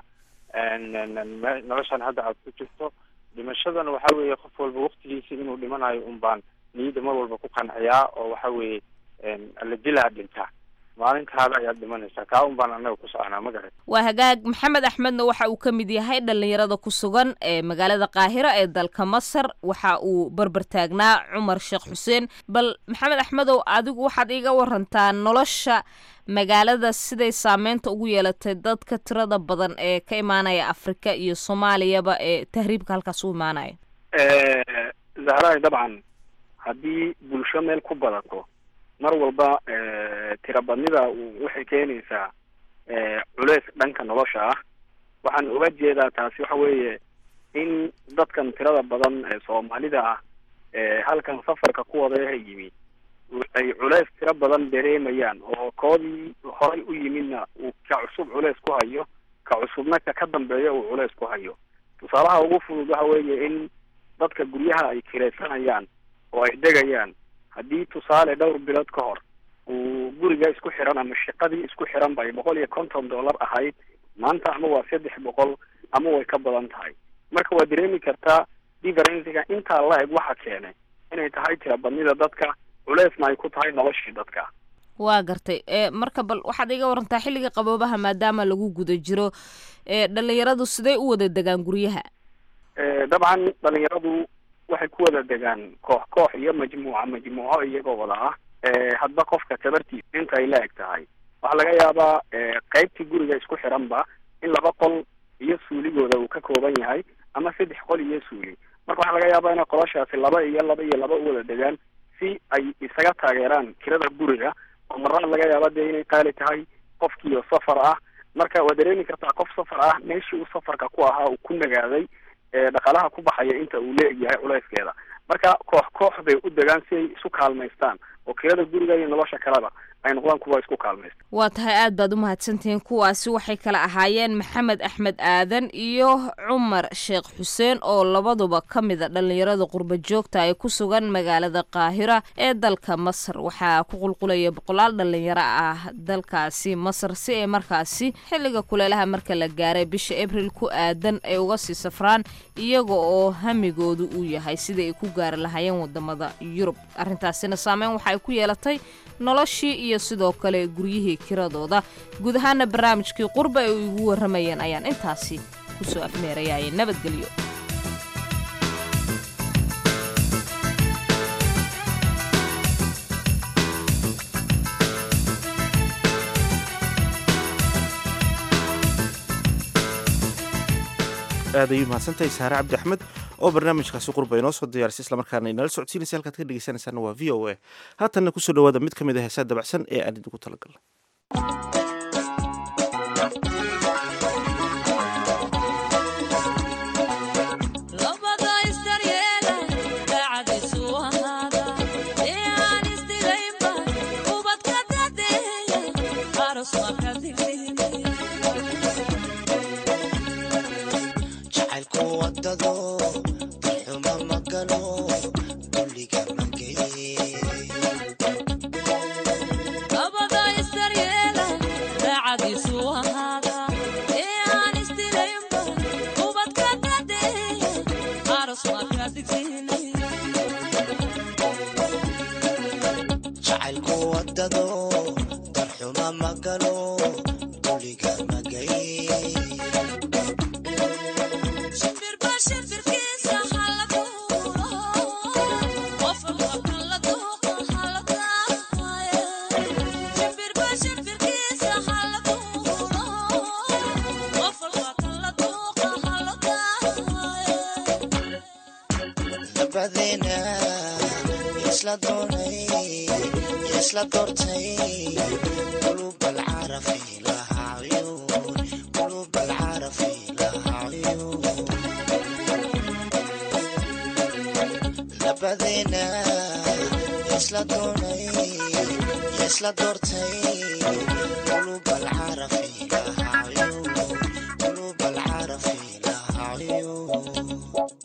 noloshan hadda aad ku jirto dhimashadana waxa weeye qof walba waktigiisa inuu dhimanayo un baan niyadda mar walba ku qanciyaa oo waxa weeye la dilaa dhinta maalintaada ayaad dhimanaysaa kaa un baan anaga ku soconaa ma garat waa hagaag maxamed axmedna waxa uu ka mid yahay dhalinyarada ku sugan ee magaalada qaahiro ee dalka masar waxa uu barbar taagnaa cumar sheekh xuseen bal maxamed axmedow adigu waxaad iiga warantaa nolosha magaalada siday saameynta ugu yeelatay dadka tirada badan ee ka imaanaya afrika iyo soomaaliyaba ee tahriibka halkaas u imaanaya zahraay dabcan haddii bulsho meel ku badato mar walba tirabadnida waxay keenaysaa culeys dhanka nolosha ah waxaan uga jeedaa taasi waxa weeye in dadkan tirada badan ee soomaalida ah halkan safarka ku wadaha yimi ay culeys tiro badan dareemayaan oo koodii horay u yimidna uu ka cusub culeys ku hayo ka cusubna ka ka dambeeya uu culeys ku hayo tusaalaha ugu fudud waxa weeye in dadka guryaha ay kiraysanayaan oo ay degayaan haddii tusaale dhowr bilood ka hor uu guriga isku xiran ama shaqadii isku xiran bay boqol iyo konton dollar ahayd maanta ama waa saddex boqol ama way ka badan tahay marka waa dareemi kartaa differenciga intaa la-eg waxa keenay inay tahay tirabadnida dadka culeysna ay ku tahay noloshii dadka waa gartay marka bal waxaad iga warantaa xilliga qaboobaha maadaama lagu guda jiro dhalinyaradu siday u wada degaan guryaha dabcan dhalinyaradu waxay ku wada degaan koox koox iyo majmuuca majmuuco iyagoo wada ah hadba qofka tabartiisa inta ay la eg tahay waxaa laga yaabaa qeybtii guriga isku xiranba in laba qol iyo suuligooda uu ka kooban yahay ama saddex qol iyo suuli marka waxaa laga yaabaa inay qoloshaasi laba iyo laba iyo laba u wada degaan si ay isaga taageeraan kirada guriga oo marna laga yaaba dee inay qaali tahay qofkiio safar ah marka waa dareemi kartaa qof safar ah meeshii uu safarka ku ahaa uu ku nagaaday dhaqaalaha ku baxaya inta uu leegyahay culeyskeeda marka koox koox bay u degaan si ay isu kaalmaystaan oo kirada guriga iyo nolosha kaleba ay noqdaan kuwa isku kaalmaysta waa tahay aad baad u mahadsantihiin kuwaasi waxay kala ahaayeen maxamed axmed aadan iyo cumar sheekh xuseen oo labaduba ka mida dhalinyarada qurba joogta ee ku sugan magaalada qaahira ee dalka masar waxaa ku qulqulaya boqolaal dhalinyaro ah dalkaasi masar si ay markaasi xilliga kuleelaha marka la gaaray bisha abril ku aadan ay uga sii safraan iyaga oo hamigoodu uu yahay sidai ay ku gaari lahaayeen wadamada yurub arrintaasina saameyn waxa ay ku yeelatay noloshii iyo sidoo kale guryihii kiradooda guud ahaana barnaamijkii qurba ay igu warramayeen ayaan intaasi kusoo afmeerayaye nabadgelyo aad ayuu mahadsantahay saare cabdi axmed oo barnaamijkaasi qurba inoo soo diyaarisay islamarkaana inala socodsiinaysa halkaad ka dhegeysanaysaana waa v o a haatanna kusoo dhawaada mid ka mid a heesaa dabacsan ee aan idigu talagalno labada istar magalo dulliga mageye abada isdaryeela daacadiisu ahaada ee aan isdilaynba ubadka dade aros markaa digsiinay jacaylku wadado darxuma magalo dulliga magaye shimbirba shimbirkiisa hala duulo qof walba la duuqa hala daaya shimbirba shimbirkiisa hala duulo qof walba la duuqa hala daaya labadeena isla doonay isla doortay qulub alcarafi laha cuyuun qulub alcarafi laha cuyuun labadeena isla doonay isla doortay qulub alcarafi laha cuyuun qulub alcarafi laha cuyuun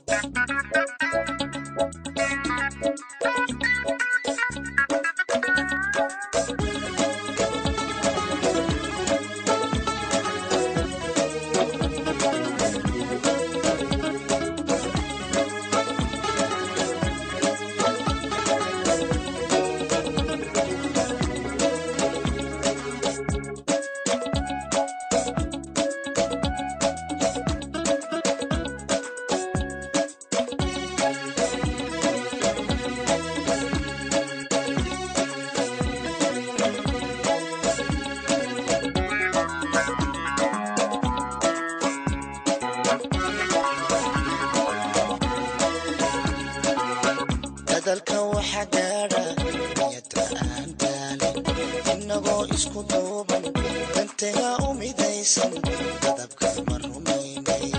dadalka waxa gaadha niyada aan daalin innagoo isku duuban dantaga u midaysan dadabka ma rumaynay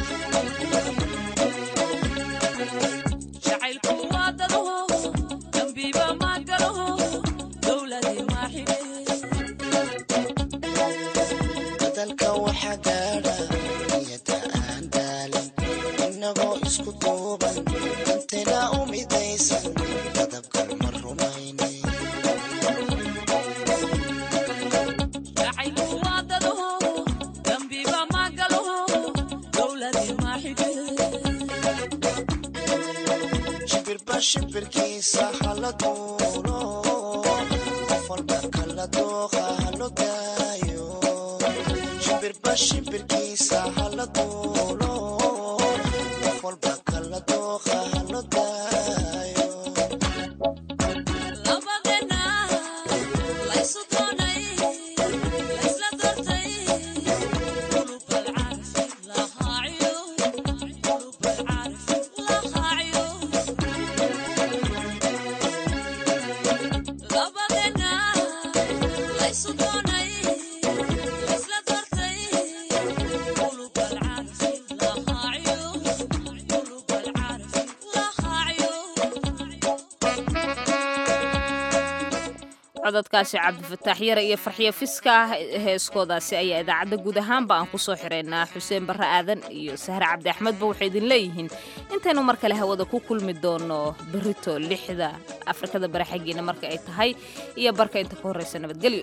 jacaylku waa dado dambiba ma galo dowladii ma xidhe dadalka waxa gaadha niyada aan daalin innagoo isku duuban dantaga u midaysan dadabka ma rumaynay jacaylku waa dado dambiba ma galo dowladii ma xidhe shimbirba shimbirkiisa hala duulo qof walba kala dooqa halo daayo shimbirba shimbirkiisa hala duulo qof walba kala dooqa halo daayo labadeena laysu doonay laysla doortay qulub alcaarfi lahaaciyo qulub alcaarfi lahaaciyo labadeena laysu doonay laysla doortay qulub alcaarfi lahaaciyo qulub alcaarfi lahaaciyo cododkaasi cabdifataax yare iyo farxiyo fiska ah heeskoodaasi ayaa idaacadda guud ahaanba aan ku soo xiraynaa xuseen barre aadan iyo sahre cabdi axmedba waxay idin leeyihiin intaynu mar kale hawada ku kulmi doono berito lixda afrikada bare xaggiina marka ay tahay iyo barka inta ka horreysa nabadgelyo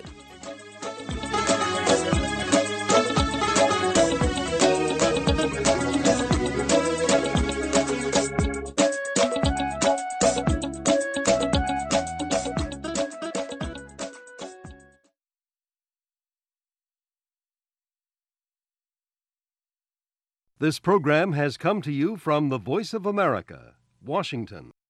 This program has come to you from the Voice of America, Washington.